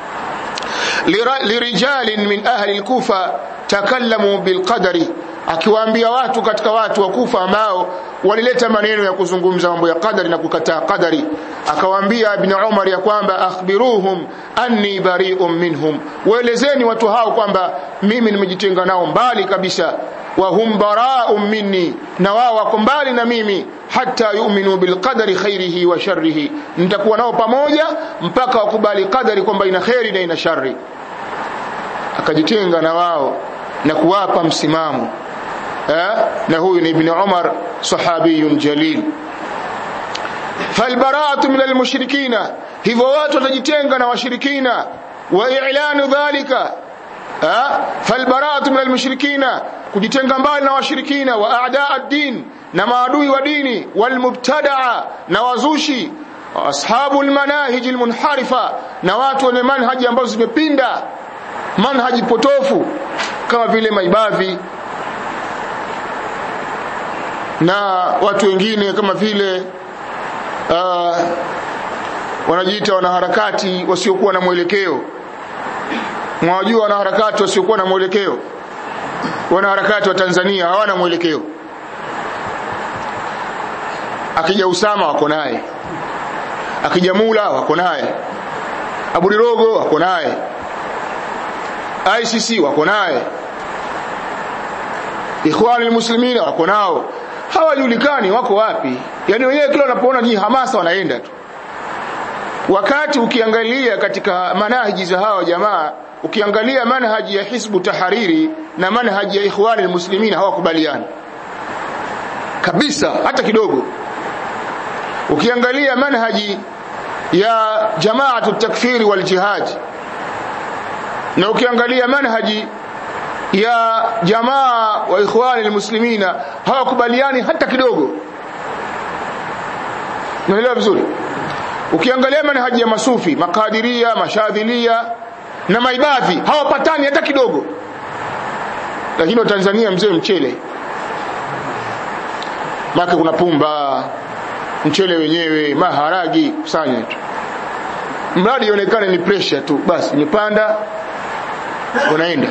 A: lirijalin min ahli al-Kufa takallamu bilqadari akiwaambia watu katika watu wa Kufa ambao walileta maneno ya kuzungumza mambo ya qadari na kukataa qadari akawaambia ibn Umar ya kwamba akhbiruhum anni bari'un minhum waelezeni watu hao kwamba mimi nimejitenga nao mbali kabisa wa hum bara'un minni na wao wako mbali na mimi hata yu'minu bilqadari khairihi wa sharrihi nitakuwa nao pamoja mpaka wakubali qadari kwamba ina khairi na ina shari akajitenga na wao na kuwapa msimamo eh? na huyu ni ibn Umar sahabiyun jalil falbara'atu min almushrikina hivyo watu watajitenga na washirikina wa i'lanu dhalika falbara'atu min almushrikina kujitenga mbali na washirikina wa a'da ad-din na maadui wa dini walmubtadaa na wazushi ashabul manahij almunharifa na watu wenye manhaji ambazo zimepinda manhaji potofu kama vile maibavi na watu wengine kama vile uh, wanajiita wanaharakati wasiokuwa na mwelekeo mwajua wanaharakati wasiokuwa na mwelekeo wanaharakati wa Tanzania hawana mwelekeo akija Usama wako naye akija Mula wako naye Abu Dirogo wako naye ICC wako naye Ikhwani muslimin wako nao hawajulikani wako wapi yani wenyewe kila wanapoona ni hamasa wanaenda tu wakati ukiangalia katika manhaji za hawa jamaa ukiangalia manhaji ya Hizbu Tahariri na manhaji ya Ikhwani muslimin hawakubaliani kabisa hata kidogo ukiangalia manhaji ya jamaatu takfiri wal jihad na ukiangalia manhaji ya jamaa wa ikhwani almuslimina hawakubaliani hata kidogo unaelewa vizuri ukiangalia manhaji ya masufi makadiria mashadhilia na maibadhi hawapatani hata kidogo lakini wa Tanzania mzee mchele maka kuna pumba mchele wenyewe maharagi kusanya tu mradi ionekane ni pressure tu basi imepanda unaenda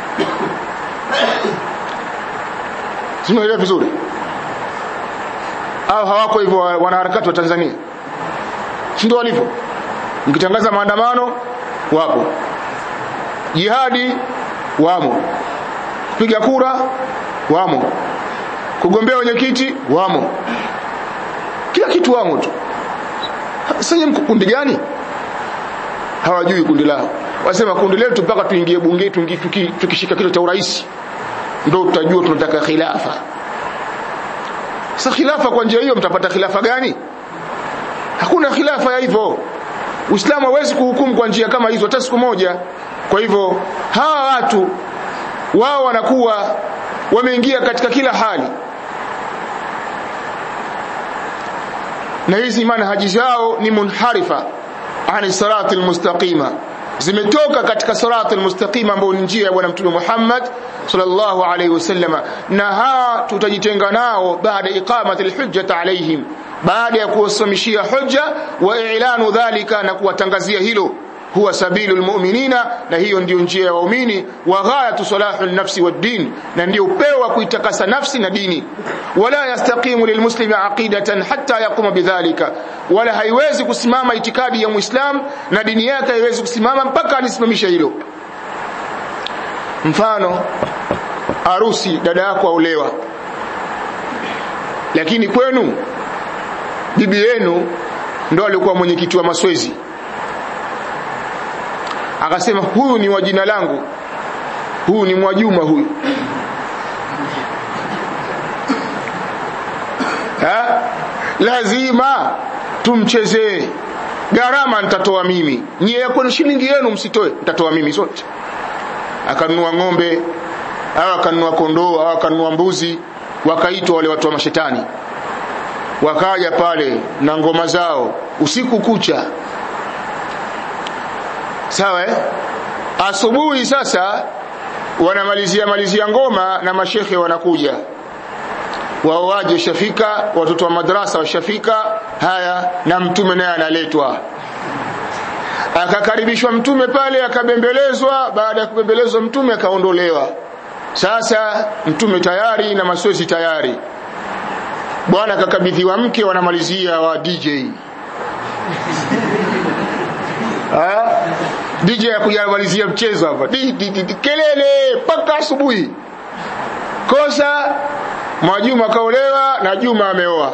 A: Simuelewa vizuri au hawako hivyo wanaharakati wa Tanzania si ndio walivyo mkitangaza maandamano wapo jihadi wamo kupiga kura wamo kugombea wenyekiti wamo kila kitu wamo tu sasa mko kundi gani hawajui kundi lao wasema kundi letu mpaka tuingie bunge tukishika kile cha urais ndio tutajua tunataka khilafa sasa khilafa kwa njia hiyo mtapata khilafa gani hakuna khilafa ya hivyo Uislamu hawezi kuhukumu kwa njia kama hizo hata siku moja kwa hivyo hawa watu wao wanakuwa wameingia katika kila hali na hizi manhaji zao ni munharifa ani sirati almustaqima zimetoka katika sirati almustaqima ambayo ni njia ya bwana mtume Muhammad sallallahu alaihi wasallam na hawa tutajitenga nao baada iqamati alhujjata alaihim baada ya kuwasimamishia hujja wa i'lanu dhalika na kuwatangazia hilo huwa sabilu almu'minina na hiyo ndiyo njia ya waumini wa ghayatu salahu an-nafsi wad-din na ndiyo upeo wa kuitakasa nafsi na dini wala yastaqimu lilmuslimi aqidatan hatta yaquma bidhalika wala haiwezi kusimama itikadi ya muislam na dini yake haiwezi kusimama mpaka alisimamisha hilo mfano harusi dada yako aulewa lakini kwenu bibi yenu ndo alikuwa mwenyekiti wa maswezi akasema huyu ni wa jina langu huyu ni Mwajuma huyu ha? lazima tumchezee gharama nitatoa mimi nyie yako shilingi yenu msitoe nitatoa mimi zote akanunua ng'ombe au akanunua kondoo au akanunua mbuzi wakaitwa wale watu wa mashetani wakaja pale na ngoma zao usiku kucha sawa eh? asubuhi sasa wanamalizia malizia ngoma na mashekhe wanakuja wao waje shafika watoto wa madrasa washafika haya na mtume naye analetwa akakaribishwa mtume pale akabembelezwa baada ya kubembelezwa mtume akaondolewa sasa mtume tayari na maswezi tayari bwana akakabidhiwa mke wanamalizia wa DJ ha? DJ ya kujamalizia mchezo hapa di, di, di, di, kelele mpaka asubuhi kosa Mwajuma kaolewa na Juma ameoa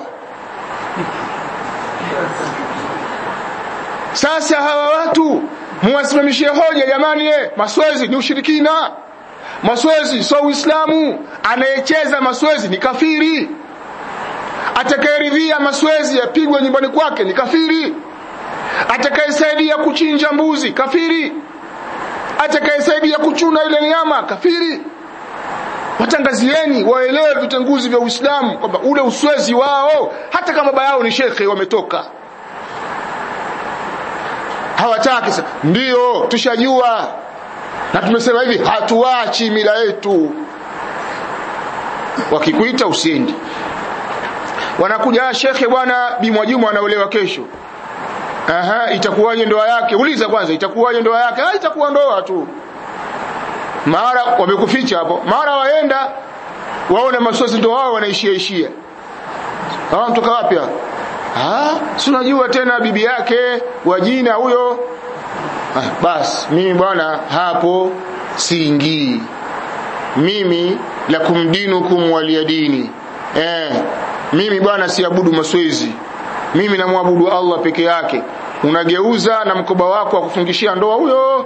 A: sasa hawa watu muwasimamishie hoja jamani eh maswezi ni ushirikina maswezi sio uislamu anayecheza maswezi ni kafiri atakayeridhia maswezi yapigwe nyumbani kwake ni kafiri atakayesaidia kuchinja mbuzi kafiri atakayesaidia kuchuna ile nyama kafiri watangazieni waelewe vitenguzi vya Uislamu kwamba ule uswezi wao hata kama baba yao ni shekhe wametoka hawataki ndio tushajua na tumesema hivi hatuachi mila yetu wakikuita usiendi wanakuja shekhe bwana bi Mwajuma anaolewa kesho aha itakuwaje ndoa yake uliza kwanza itakuwaje ndoa yake ah itakuwa ndoa tu mara wamekuficha hapo mara waenda waone masosi ndio wao wanaishia ishia ah mtoka wapi ah si unajua tena bibi yake wa jina huyo ah, basi mimi bwana hapo siingii mimi lakum dinukum waliyadini eh mimi bwana siabudu maswezi mimi namwabudu Allah peke yake unageuza na mkoba wako wa kufungishia ndoa huyo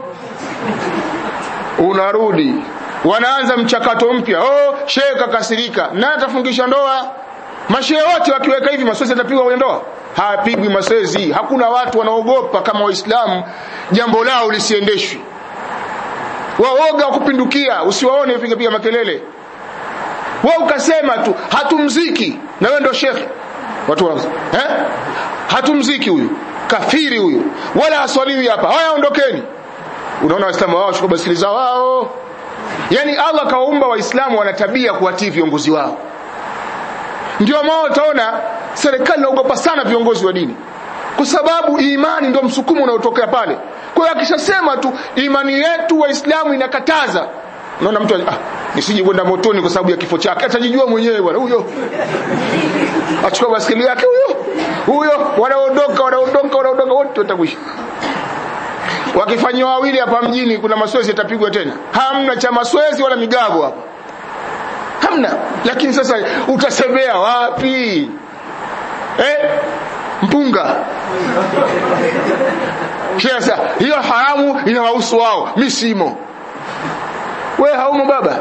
A: unarudi wanaanza mchakato mpya oh shehe kakasirika na atafungisha ndoa mashehe wote wakiweka hivi maswezi atapigwa kwenye ndoa hapigwi maswezi hakuna watu wanaogopa kama waislamu jambo lao lisiendeshwi waoga kupindukia usiwaone piga piga makelele wewe ukasema tu hatumziki na wewe ndio shekhe watu wa eh hatumziki huyu kafiri huyu wala aswaliwi hapa haya ondokeni unaona waislamu wao chukua basikili za wao yani Allah kaumba waislamu wana tabia kuwatii viongozi wao ndio maana utaona serikali inaogopa sana viongozi wa dini kwa sababu imani ndio msukumo unaotokea pale kwa hiyo akishasema tu imani yetu waislamu inakataza unaona mtu ah nisije kwenda motoni kwa sababu ya kifo chake atajijua mwenyewe bwana huyo achukua basikeli yake huyo huyo wanaondoka wanaondoka wanaondoka wote watakwisha wakifanywa wawili hapa mjini kuna maswezi yatapigwa tena hamna cha maswezi wala migago hapa hamna lakini sasa utasemea wapi eh mpunga sasa hiyo haramu inawahusu wao mimi simo we haumo baba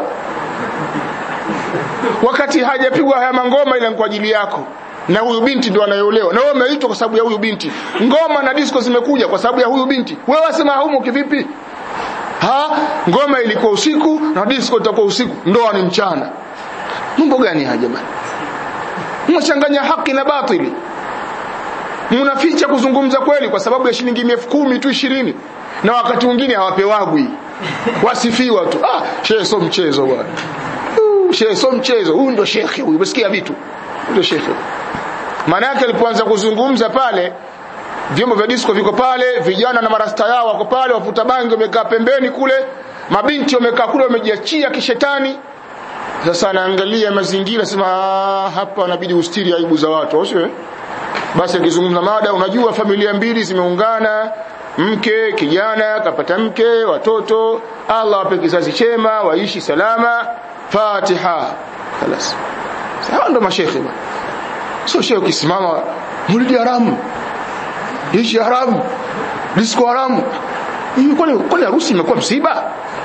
A: wakati hajapigwa haya mangoma ila kwa ajili yako na huyu binti ndo anayeolewa na wewe umeitwa kwa sababu ya huyu binti ngoma na disco zimekuja kwa sababu ya huyu binti wewe wasema haumo kivipi ha ngoma ilikuwa usiku na disco itakuwa usiku ndoa ni mchana mambo gani haya jamani mnachanganya haki na batili mnaficha kuzungumza kweli kwa sababu ya shilingi elfu kumi tu ishirini na wakati mwingine hawapewagwi wasifiwa tu ah shehe so mchezo bwana uh, shehe so mchezo huyu ndo shekhe huyu umesikia vitu ndio shekhe maana yake alipoanza kuzungumza pale vyombo vya disco viko pale vijana na marasta yao wako pale wafuta bangi wamekaa pembeni kule mabinti wamekaa kule wamejiachia kishetani sasa anaangalia mazingira sema hapa inabidi ustiri aibu za watu au sio basi akizungumza mada unajua familia mbili zimeungana mke kijana kapata mke watoto Allah ape kizazi chema waishi salama Fatiha خلاص sawa ndo mashekhe bwana sio shehe ukisimama mulidi haramu ishi haramu disco haramu hivi kwani kwani harusi imekuwa msiba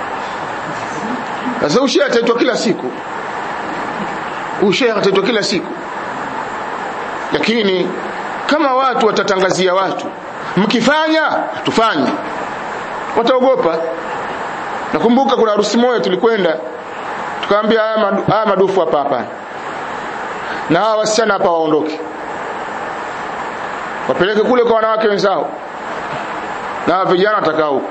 A: sasa ushehe ataitwa kila siku ushehe ataitwa kila siku lakini kama watu watatangazia watu mkifanya tufanye wataogopa nakumbuka kuna harusi moja tulikwenda tukamwambia haya, madu, haya madufu hapa hapa na hawa wasichana hapa waondoke wapeleke kule kwa wanawake wenzao na hawa vijana watakaa huko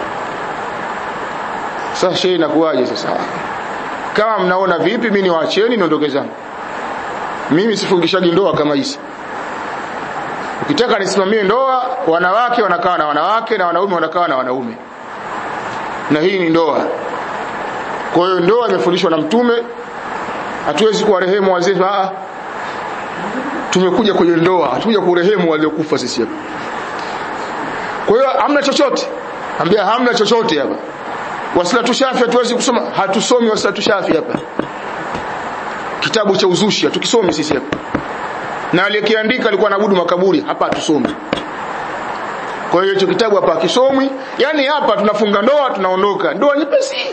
A: sasa shehe inakuwaje sasa kama mnaona vipi mimi niwaacheni niondoke zangu mimi sifungishagi ndoa kama hizi ukitaka nisimamie ndoa wanawake wanakaa na wanawake na wanaume wanakaa na wanaume na hii ni ndoa kwa hiyo ndoa imefundishwa na mtume hatuwezi kuwarehemu wazee ah tumekuja kwenye ndoa hatukuja kurehemu waliokufa sisi hapa kwa hiyo hamna chochote ambia hamna chochote hapa wasilatu shafi hatuwezi kusoma hatusomi wasilatu shafi hapa kitabu cha uzushi hatukisomi sisi hapa na aliyekiandika alikuwa anabudu makaburi hapa hatusomi kwa hiyo hicho kitabu hapa hakisomwi yani hapa tunafunga ndoa tunaondoka ndoa nyepesi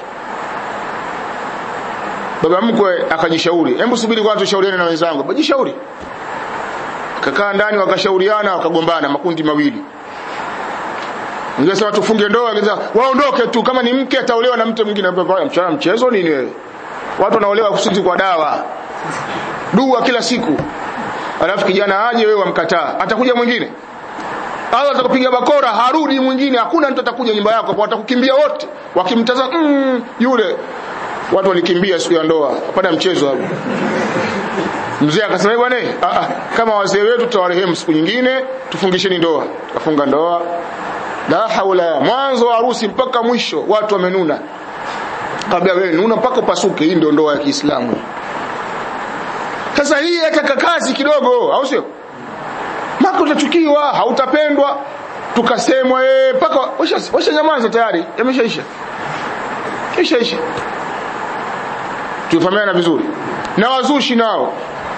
A: baba mkwe akajishauri hebu subiri kwanza tushauriane na wenzangu bajishauri kakaa ndani wakashauriana wakagombana makundi mawili Ningesema tufunge ndoa, ningesema waondoke tu kama ni mke ataolewa na mtu mwingine mchana mchezo nini wewe? Watu wanaolewa kusudi kwa dawa. Dua kila siku. Alafu kijana aje wewe wamkataa. Atakuja mwingine. Allah atakupiga bakora harudi mwingine hakuna mtu atakuja nyumba yako kwa watakukimbia wote. Wakimtazama mm, yule watu walikimbia siku ya ndoa. Hapana mchezo hapo. Mzee akasema bwana kama wazee wetu tutawarehemu siku nyingine tufungisheni ndoa. Tukafunga ndoa la haula mwanzo wa harusi mpaka mwisho watu wamenuna kabla wewe nuna mpaka upasuke hii ndio ndoa ya Kiislamu sasa hii yataka kazi kidogo au sio maka utachukiwa hautapendwa tukasemwa eh paka washa, washa nyamaza tayari yameshaisha ishaisha tufahamiana vizuri na wazushi nao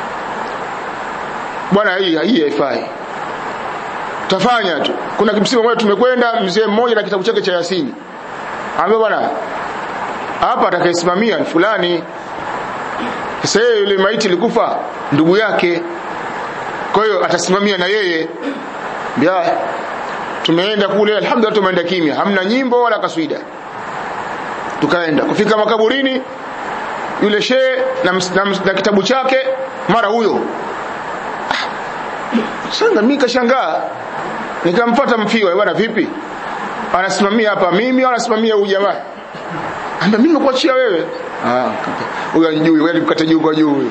A: bwana hii hii haifai tafanya tu kuna kimsimu mmoja tumekwenda mzee mmoja na kitabu chake cha Yasini ambaye bwana hapa atakayesimamia ni fulani sasa yule maiti ilikufa ndugu yake kwa hiyo atasimamia na yeye bia tumeenda kule alhamdulillah tumeenda kimya hamna nyimbo wala kaswida tukaenda kufika makaburini yule shehe na, na, na kitabu chake mara huyo sasa mimi kashangaa nikamfuata mfiwa bwana vipi anasimamia hapa mimi au anasimamia huyu jamaa amba mimi nakuachia wewe ah huyo anijui wewe mkate juu kwa juu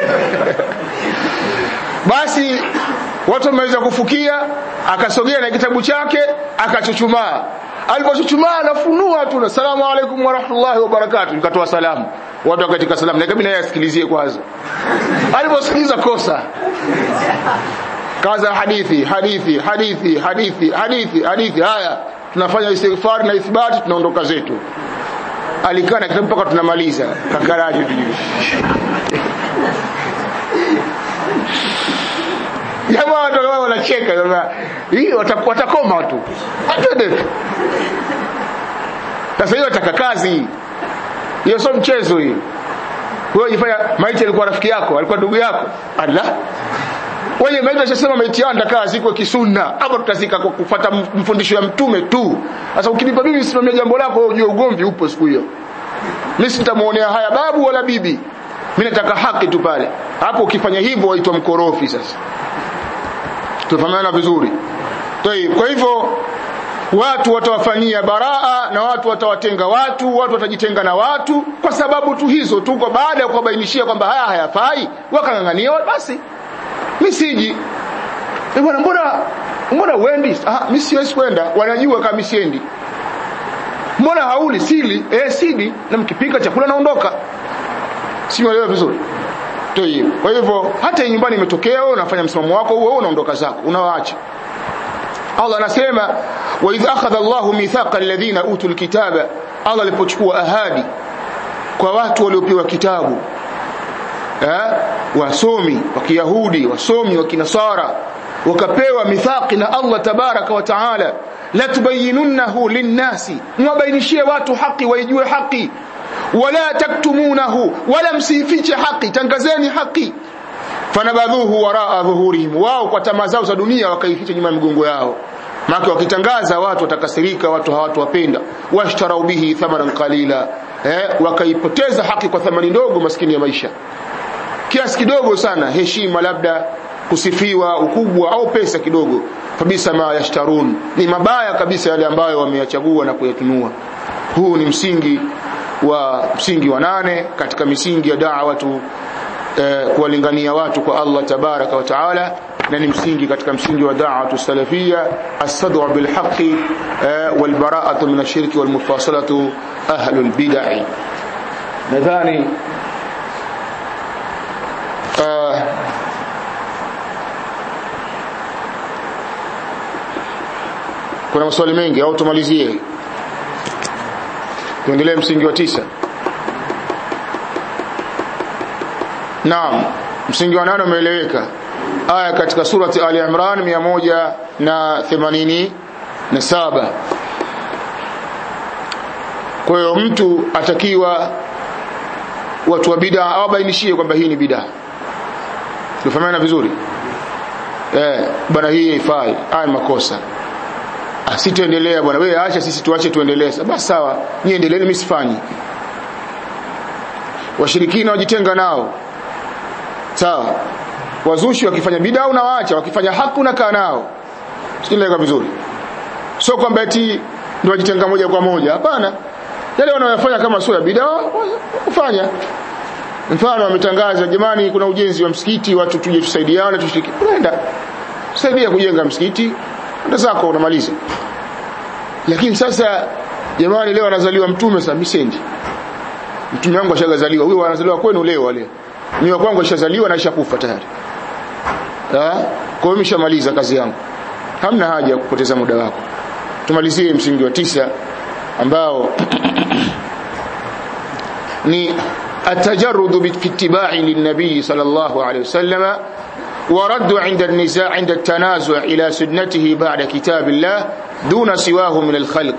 A: basi watu wameweza kufukia akasogea na kitabu chake akachuchumaa alipochuchumaa anafunua tu asalamu alaykum wa rahmatullahi wa barakatuh nikatoa salamu watu wakatika salamu na kabla yeye asikilizie kwanza aliposikiliza kosa kaza hadithi hadithi hadithi hadithi hadithi hadithi haya tunafanya istighfar na ithibati tunaondoka zetu alikaa na kitabu mpaka tunamaliza kakaraji jamaa watu wao wanacheka sasa hii watakoma tu atende sasa hiyo ataka kazi hiyo sio mchezo hiyo wewe jifanya maiti alikuwa rafiki yako alikuwa ndugu yako Allah wewe maiti ashasema maiti yanda kazi iko kisunna hapa tutazika kwa kufuata mfundisho ya mtume tu sasa ukinipa mimi simamia jambo lako wewe ujue ugomvi upo siku hiyo mimi sitamuonea haya babu wala bibi mimi nataka haki tu pale hapo ukifanya hivyo waitwa mkorofi sasa tufahamiana vizuri kwa hivyo watu watawafanyia baraa na watu watawatenga watu watu watajitenga na watu kwa sababu tu hizo tu kwa baada ya kuwabainishia kwamba haya hayafai wakang'ang'ania basi mimi siji eh bwana mbona mbona uendi ah mimi siwezi kwenda wanajua kama mimi siendi mbona hauli sili eh sidi na mkipika chakula naondoka simuelewa vizuri Toyi. Kwa hivyo hata nyumbani imetokea wewe unafanya msimamo wako huo unaondoka zako unawaacha. Allah anasema wa idh akhadha Allahu mithaqa alladhina utul kitaba Allah alipochukua ahadi kwa watu waliopewa kitabu eh wasomi wa Kiyahudi wasomi wa Kinasara wakapewa mithaqi na Allah tabaraka wa taala la tubayyinunahu linnasi mwabainishie watu haki waijue haki wala taktumunahu wala msifiche haki tangazeni haki fanabadhuhu waraa dhuhurihim wao kwa tamaa zao za dunia wakaificha nyuma ya migongo yao maana wakitangaza watu watakasirika watu hawatowapenda washtarau bihi thamanan qalila eh wakaipoteza haki kwa thamani ndogo maskini ya maisha kiasi kidogo sana heshima labda kusifiwa ukubwa au pesa kidogo kabisa ma yashtarun ni mabaya kabisa yale ambayo wameyachagua na kuyatunua huu ni msingi wa msingi wa nane katika misingi ya da'watu eh, kuwalingania watu kwa Allah tabaraka wa taala na ni msingi katika msingi wa da'watu salafia as-sad'u bil haqqi eh, wal bara'atu min ash-shirki wal mufasalatu ahlul bid'ah nadhani uh, kuna maswali mengi au tumalizie tuendelee msingi wa tisa Naam msingi wa nane umeeleweka aya katika surati Ali Imran 187 kwa hiyo mtu atakiwa watu wa bid'a awabainishie kwamba hii ni bid'a tufahamana vizuri eh bwana hii haifai haya makosa asitoendelea bwana wewe acha sisi tuache tuendelee basi sawa nyie endeleeni mimi sifanyi washirikina wajitenga nao sawa wazushi wakifanya bid'a unawaacha wakifanya haki unakaa nao sikieleka vizuri sio kwamba eti ndio wajitenga moja kwa moja hapana yale wanayofanya kama sio ya bid'a ufanya mfano wametangaza jamani kuna ujenzi wa msikiti watu tuje tusaidiane tushiriki unaenda saidia kujenga msikiti ndio zako unamaliza lakini sasa jamani leo anazaliwa mtume sasa misendi mtume wangu ashagazaliwa huyo anazaliwa kwenu leo wale mimi kwangu ishazaliwa na ishakufa tayari ah kwa hiyo nimeshamaliza kazi yangu hamna haja ya kupoteza muda wako tumalizie msingi wa tisa ambao ni التجرد باتباع للنبي صلى الله عليه وسلم ورد عند النزاع عند التنازع إلى سنته بعد كتاب الله دون سواه من الخلق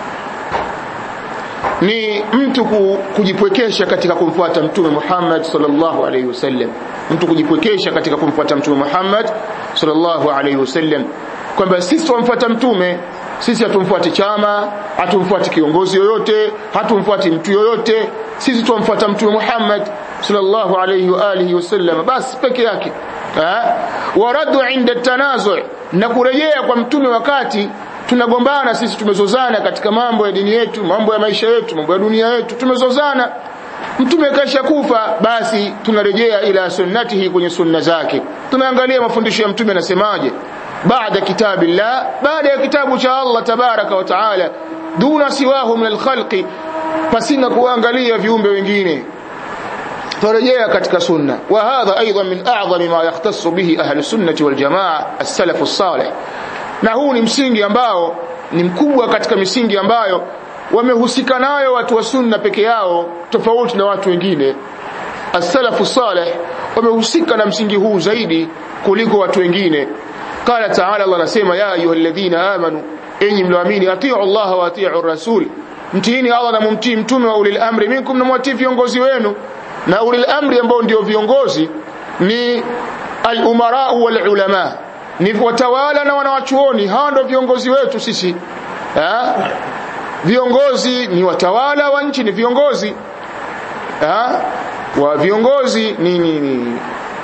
A: ni mtu kujipwekesha katika kumfuata mtume Muhammad sallallahu alaihi wasallam mtu kujipwekesha katika kumfuata mtume Muhammad sallallahu alaihi wasallam kwamba sisi tumfuata mtume sisi hatumfuati chama hatumfuati kiongozi yoyote hatumfuati mtu yoyote sisi tumfuata mtume Muhammad sallallahu alayhi wa alihi wasallam basi peke yake waradu inda tanazu na kurejea kwa mtume wakati tunagombana sisi tumezozana katika mambo ya dini yetu mambo ya maisha yetu mambo ya dunia yetu tumezozana mtume kasha kufa basi tunarejea ila sunnatihi kwenye sunna zake tunaangalia mafundisho ya mtume anasemaje baada kitabillah baada ya kitabu cha Allah tabaraka wa taala duna siwahu min alkhalqi pasina kuangalia viumbe wengine turejea katika sunna wa hadha aidan min a'zami ma yahtassu bihi ahli sunnati wal jamaa as-salaf as-salih na huu ni msingi ambao ni mkubwa katika misingi ambayo wamehusika nayo watu wa sunna peke yao tofauti na watu wengine as-salafu salih wamehusika na msingi huu zaidi kuliko watu wengine qala ta'ala Allah anasema ya ayyuhalladhina amanu enyi mlioamini atiu Allah wa atiu rasul mtiini Allah na mumtii mtume wa ulil amri minkum na mwatii viongozi wenu na ulil amri ambao ndio viongozi ni al-umara wal ulama ni watawala na wanawachuoni hawa ndio viongozi wetu sisi ha? viongozi ni watawala wa nchi ni viongozi ha? wa viongozi ni ni, ni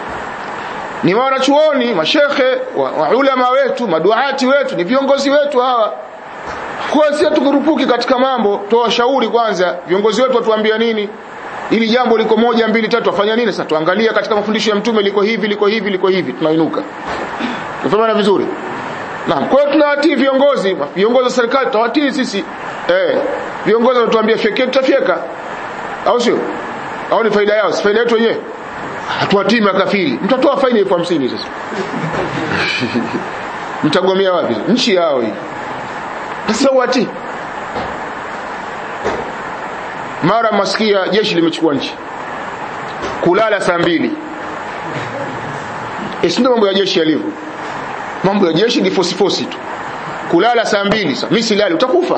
A: ni wanachuoni mashekhe wa, wa ulama wetu maduati wetu ni viongozi wetu hawa kwa sisi tukurupuki katika mambo toa shauri kwanza viongozi wetu watuambia nini ili jambo liko moja mbili tatu afanya nini sasa tuangalia katika mafundisho ya mtume liko hivi liko hivi liko hivi tunainuka tunafahamu vizuri naam kwa hiyo tunawatii viongozi viongozi wa serikali tutawatii sisi eh viongozi wanatuambia fyeke tutafyeka au sio au ni faida yao si faida yetu wenyewe hatuwatii makafiri mtatoa faini elfu hamsini sasa mtagomea wapi nchi yao hii sasa watii mara masikia jeshi limechukua nchi kulala saa mbili ndio mambo ya jeshi yalivyo mambo ya jeshi ni fosi fosi tu kulala saa mbili sasa mimi silali utakufa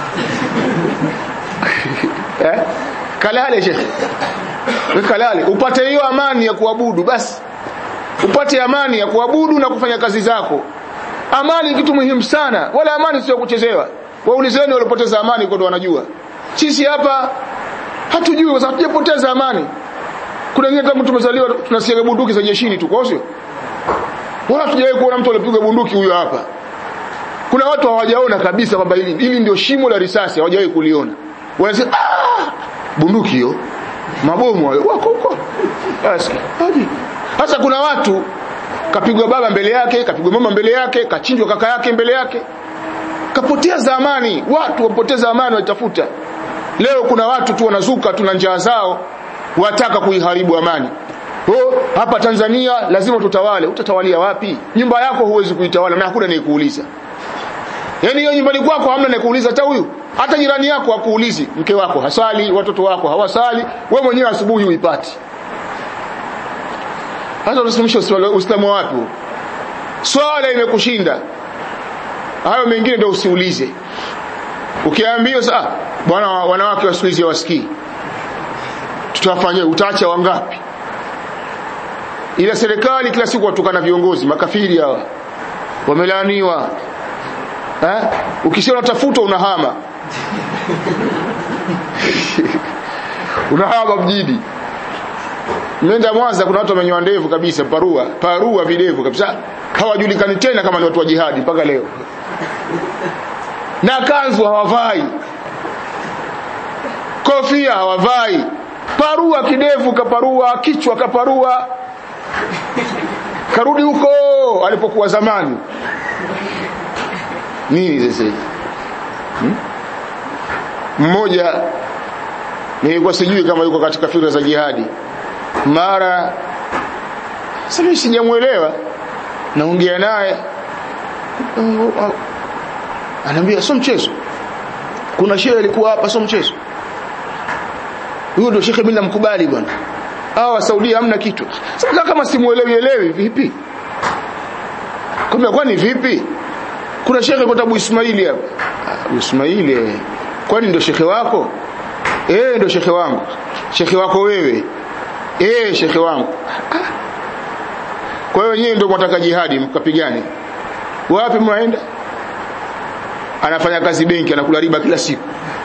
A: eh kalale shekhe kalale upate hiyo amani ya kuabudu basi upate amani ya kuabudu na kufanya kazi zako amani ni kitu muhimu sana wala amani sio kuchezewa waulizeni walipoteza amani kwa ndo wanajua sisi hapa hatujui kwa sababu hatujapoteza amani kuna wengine kama tumezaliwa tunasiaga bunduki za jeshini tu kwa sio wala hatujawahi kuona mtu alipiga bunduki huyo hapa kuna watu hawajaona kabisa kwamba hili hili ndio shimo la risasi hawajawahi kuliona wanasema ah bunduki hiyo mabomu hayo wako huko basi sasa kuna watu kapigwa baba mbele yake kapigwa mama mbele yake kachinjwa kaka yake mbele yake kapoteza amani watu wapoteza amani walitafuta leo kuna watu tu wanazuka tuna njaa zao wataka kuiharibu amani oh, hapa Tanzania lazima tutawale utatawalia wapi nyumba yako huwezi kuitawala na hakuna anayekuuliza yani hiyo nyumbani kwako hamna anayekuuliza hata huyu hata jirani yako hakuulizi mke wako hasali watoto wako hawasali we mwenyewe asubuhi uipati hata unasimamisha uislamu wapi swala imekushinda hayo mengine ndio usiulize ukiambiwa sasa bwana wanawake wa siku hizi hawasikii tutawafanyia utaacha wangapi ila serikali kila siku watukana viongozi makafiri hawa wamelaaniwa eh ukisema tafuta unahama unahama mjini Nenda Mwanza kuna watu wamenyoa ndevu kabisa parua parua videvu kabisa hawajulikani tena kama ni watu wa jihadi mpaka leo na kanzu hawavai kofia hawavai parua kidevu kaparua kichwa kaparua karudi huko alipokuwa zamani nini sasa hmm? mmoja nilikuwa sijui kama yuko katika fikra za jihadi mara sasa mimi sijamuelewa naongea naye anaambia sio mchezo kuna shehe alikuwa hapa sio mchezo huyo ndio shekhe mimi namkubali bwana hawa Saudia hamna kitu sasa kama simuelewi elewi vipi kumbe kwani vipi kuna shekhe kwa tabu Ismaili hapa Abu Ismaili kwani ndio shekhe wako eh ndio shekhe wangu shekhe wako wewe eh shekhe wangu kwa hiyo nyinyi ndio mtaka jihadi mkapigane wapi mnaenda anafanya kazi benki anakula riba kila siku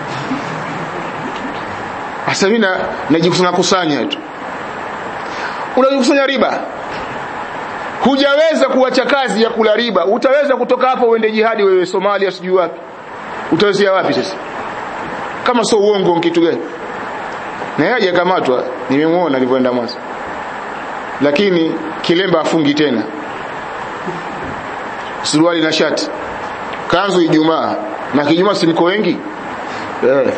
A: sasa mimi najikusanya kusanya tu unajikusanya riba hujaweza kuacha kazi ya kula riba utaweza kutoka hapo uende jihadi wewe Somalia sijui wapi utawezea wapi sasa kama sio uongo kitu gani na yeye hajakamatwa nimemuona alivyoenda Mwanza lakini kilemba afungi tena suruali na shati kanzu Ijumaa na kijumaa simko wengi eh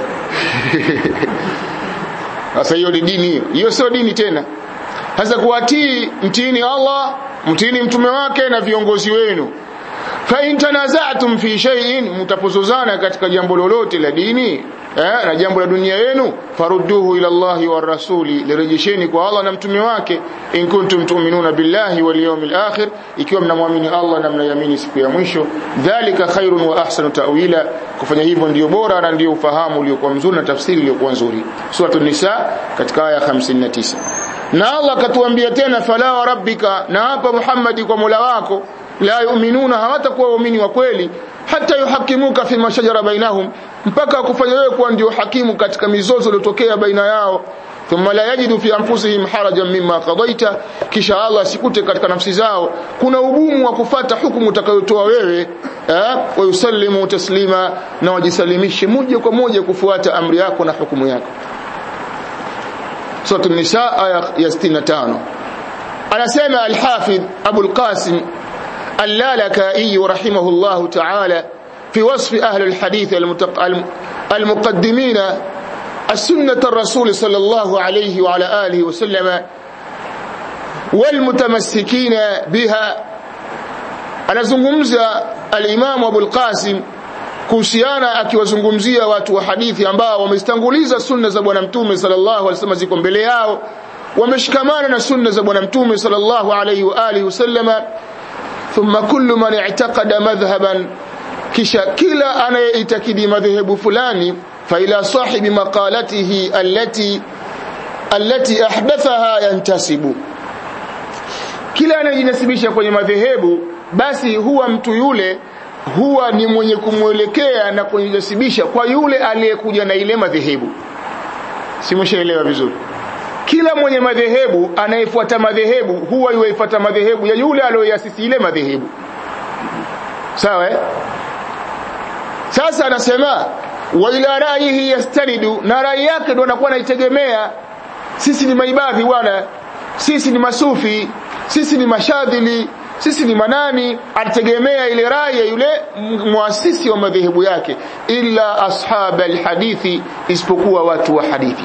A: sasa hiyo ni dini hiyo hiyo sio dini tena sasa kuwatii mtiini Allah mtiini mtume wake na viongozi wenu fa in tanaza'tum fi shay'in mtapozozana katika jambo lolote la dini eh, na jambo la dunia yenu farudduhu ila Allahi wa rasuli lirejesheni kwa Allah na mtume wake in kuntum tu'minuna billahi wal yawmil akhir ikiwa mnamwamini Allah na mnayamini siku ya mwisho dhalika khairun wa ahsanu ta'wila kufanya hivyo ndiyo bora na ndiyo ufahamu uliokuwa mzuri na tafsiri iliyokuwa nzuri suratul nisa katika aya 59 na Allah akatuambia tena fala wa rabbika na hapa Muhammadi kwa Mola wako la yu'minuna hawatakuwa waumini wa kweli hata yuhakimuka fi mashajara bainahum mpaka kufanya wewe kuwa ndio hakimu katika mizozo iliyotokea baina yao thumma la yajidu fi anfusihim harajan mimma qadaita kisha Allah sikute katika nafsi zao kuna ugumu wa kufata hukumu utakayotoa wewe eh wa yusallimu taslima na wajisalimishe moja kwa moja kufuata amri yako na hukumu yako Surah An-Nisa aya ya 65 anasema al-Hafidh Abu al-Qasim اللالكائي رحمه الله تعالى في وصف أهل الحديث المقدمين السنة الرسول صلى الله عليه وعلى آله وسلم والمتمسكين بها anazungumza al-Imam Abu al-Qasim kuhusiana akiwazungumzia watu wa hadithi ambao wamestanguliza sunna za bwana mtume sallallahu alaihi wasallam ziko mbele yao wameshikamana na sunna za bwana mtume sallallahu alaihi wa alihi wasallama thumma kullu man i'taqada madhhaban kisha kila anayeitakidi madhehebu fulani fa ila sahibi maqalatihi allati allati ahdathaha yantasibu kila anayejinasibisha kwenye madhehebu basi huwa mtu yule huwa ni mwenye kumwelekea na kujinasibisha kwa yule aliyekuja na ile madhehebu simshaelewa vizuri kila mwenye madhehebu anayefuata madhehebu huwa yuifuata madhehebu ya yule aliyoyasisi ile madhehebu sawa eh? sasa anasema wa ila raihi yastanidu na rai yake ndo anakuwa anaitegemea sisi ni maibadhi bwana sisi ni masufi sisi ni mashadhili sisi ni manani ategemea ile rai ya yule muasisi wa madhehebu yake illa ashab alhadithi isipokuwa watu wa hadithi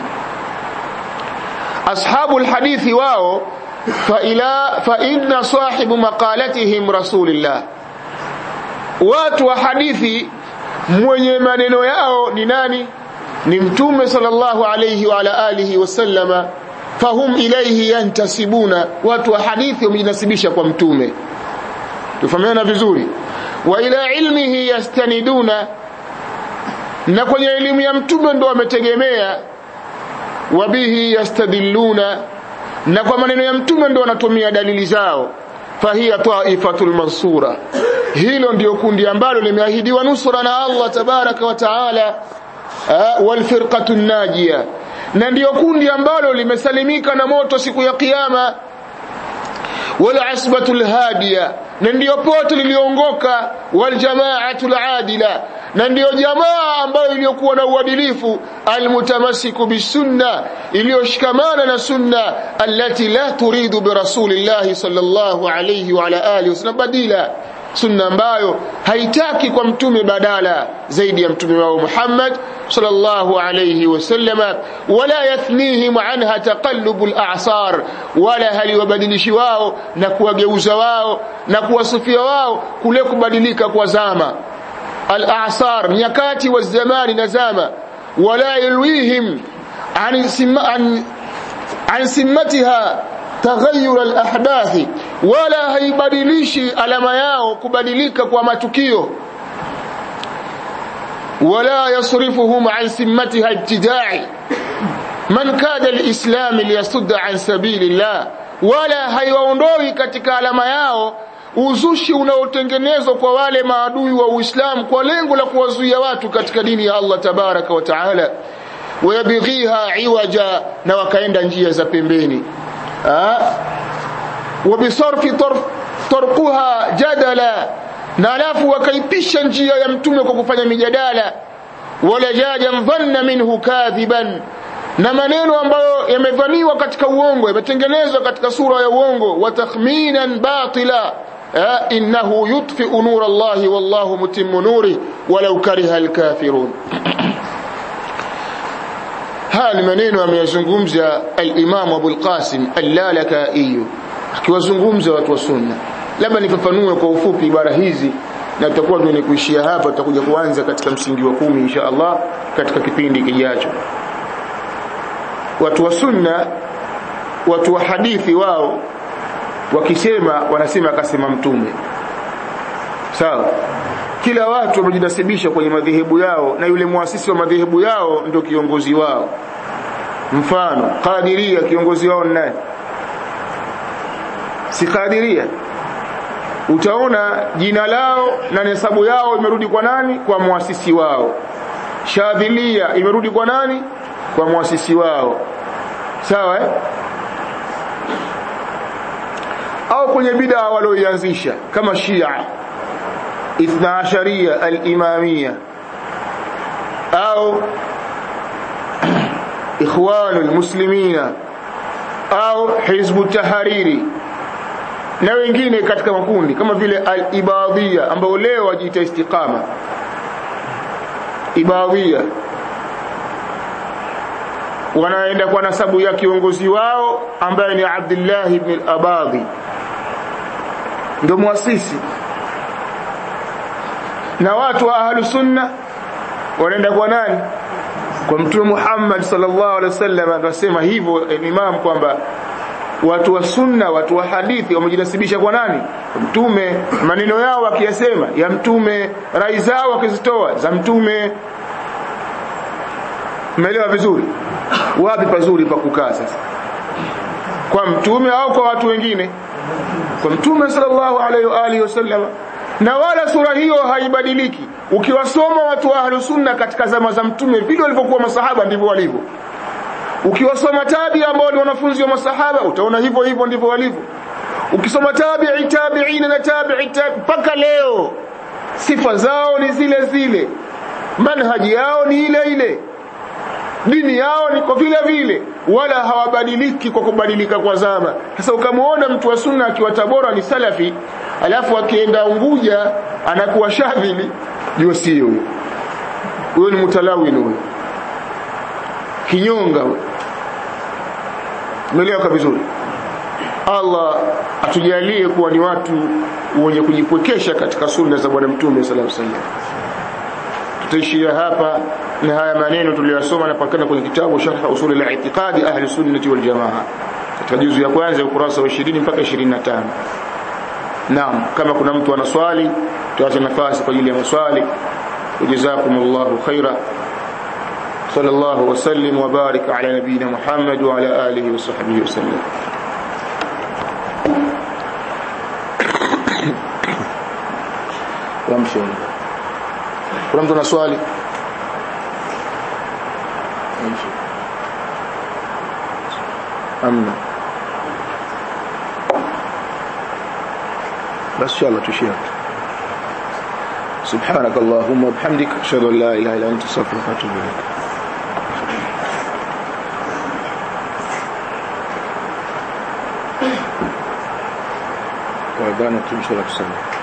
A: ashabu alhadithi wao fa ila fa inna sahibu maqalatihim rasulillah watu wa hadithi mwenye maneno yao ni nani ni mtume sallallahu alayhi wa ala alihi wasallama fahum ilayhi yantasibuna watu wa hadithi wamejinasibisha kwa mtume tufahamiana vizuri wa ila ilmihi yastaniduna na kwenye elimu ya mtume ndo wametegemea wabihi yastadilluna na kwa maneno ya mtume ndo wanatumia dalili zao fahiya taifatul mansura hilo ndio kundi ambalo limeahidiwa nusra na Allah tabaraka wa taala wal firqatu najia na ndio kundi ambalo limesalimika na moto siku ya kiyama wal asbatul hadiya na ndio pote liliongoka wal jamaatul adila na ndiyo jamaa ambayo iliyokuwa na uadilifu almutamasiku bisunna iliyoshikamana na sunna allati la turidu birasulillahi sallallahu alayhi wa ala alihi wasallam badila sunna ambayo haitaki kwa mtume badala zaidi ya mtume wao Muhammad sallallahu alayhi wasallama wala yathnihim anha taqallubul a'sar wala haliwabadilishi wao na kuwageuza wao na kuwasufia wao kule kubadilika kwa zama al-a'sar nyakati wa zamani na zama wala yulwihim an an an simmatiha taghayyur al-ahdath wala haibadilishi alama yao kubadilika kwa matukio wala yasrifuhum an simmatiha ibtida'i man kada al-islam liyasudda an sabilillah wala haiwaondoi katika alama yao uzushi unaotengenezwa kwa wale maadui wa Uislamu kwa lengo la kuwazuia watu katika dini ya Allah tabaraka wa taala wayabghiha iwaja na wakaenda njia za pembeni wabisarfi tarkuha jadala na alafu wakaipisha njia ya mtume kwa kufanya mijadala wala jajan dhanna minhu kadhiban na maneno ambayo yamevaniwa katika uongo yametengenezwa katika sura ya uongo wa takhminan batila innahu yutfi'u nur Allah wallahu mutimmu nuri walau kariha alkafirun haya ni maneno ameyazungumza al-Imam Abu al-Qasim al-Lalaka'i akiwazungumza watu wa sunna labda nifafanue kwa ufupi ibara hizi na tutakuwa tuone kuishia hapa tutakuja kuanza katika msingi wa kumi insha Allah katika kipindi kijacho watu wa sunna watu wa hadithi wao wakisema wanasema akasema mtume sawa kila watu wamejinasibisha kwenye madhehebu yao na yule muasisi wa madhehebu yao ndio kiongozi wao mfano qadiria kiongozi wao nani si qadiria utaona jina lao na hesabu yao imerudi kwa nani kwa muasisi wao shadhilia imerudi kwa nani kwa muasisi wao sawa eh? au kwenye bid'a walioianzisha kama Shia Ithna Asharia al-Imamia au Ikhwanu al-Muslimina au Hizbu Tahariri na wengine katika makundi kama vile al-Ibadhia ambao leo wajiita istiqama Ibadhia wanaenda kwa nasabu ya kiongozi wao ambaye ni Abdullah ibn al-Abadhi ndio muasisi na watu wa ahlu sunna wanaenda kwa nani kwa mtume Muhammad sallallahu alaihi wasallam anasema hivyo imam kwamba watu wa sunna watu wa hadithi wamejinasibisha kwa nani kwa mtume maneno yao wakiyasema ya mtume rai zao wakizitoa za mtume umeelewa vizuri wapi pazuri pa kukaa sasa kwa mtume au kwa watu wengine kwa mtume sallallahu alaihi wa alihi wasallam na wala sura hiyo haibadiliki ukiwasoma watu wa ahlus sunna katika zama za mtume vile walivyokuwa masahaba ndivyo walivyo ukiwasoma tabi ambao ni wanafunzi wa masahaba utaona hivyo hivyo ndivyo walivyo ukisoma tabi'i tabi'ina na tabi'i mpaka leo sifa zao ni zile zile manhaji yao ni ile ile dini yao ni kwa vile vile wala hawabadiliki kwa kubadilika kwa zama sasa ukamwona mtu wa sunna akiwa tabora ni salafi alafu akienda unguja anakuwa shadhili jua sio huyo huyo ni mutalawin huyo kinyonga huyo umeelewa vizuri Allah atujalie kuwa ni watu wenye kujipwekesha katika sunna za bwana mtume sallallahu alaihi wasallam tutaishia hapa na haya maneno tuliyosoma yanapatikana kwenye kitabu sharh usul al-i'tiqadi ahli sunnati wal jamaa katika juzu ya kwanza ukurasa wa 20 mpaka 25 naam kama kuna mtu ana swali tuache nafasi kwa ajili ya maswali jazakumullahu khaira صلى الله وسلم وبارك على نبينا محمد وعلى آله وصحبه وسلم وامشي kuna mtu ana swali amna bas inshallah tushia سبحانك اللهم وبحمدك اشهد ان لا اله الا انت استغفرك واتوب اليك وعدانا تمشي لك سنه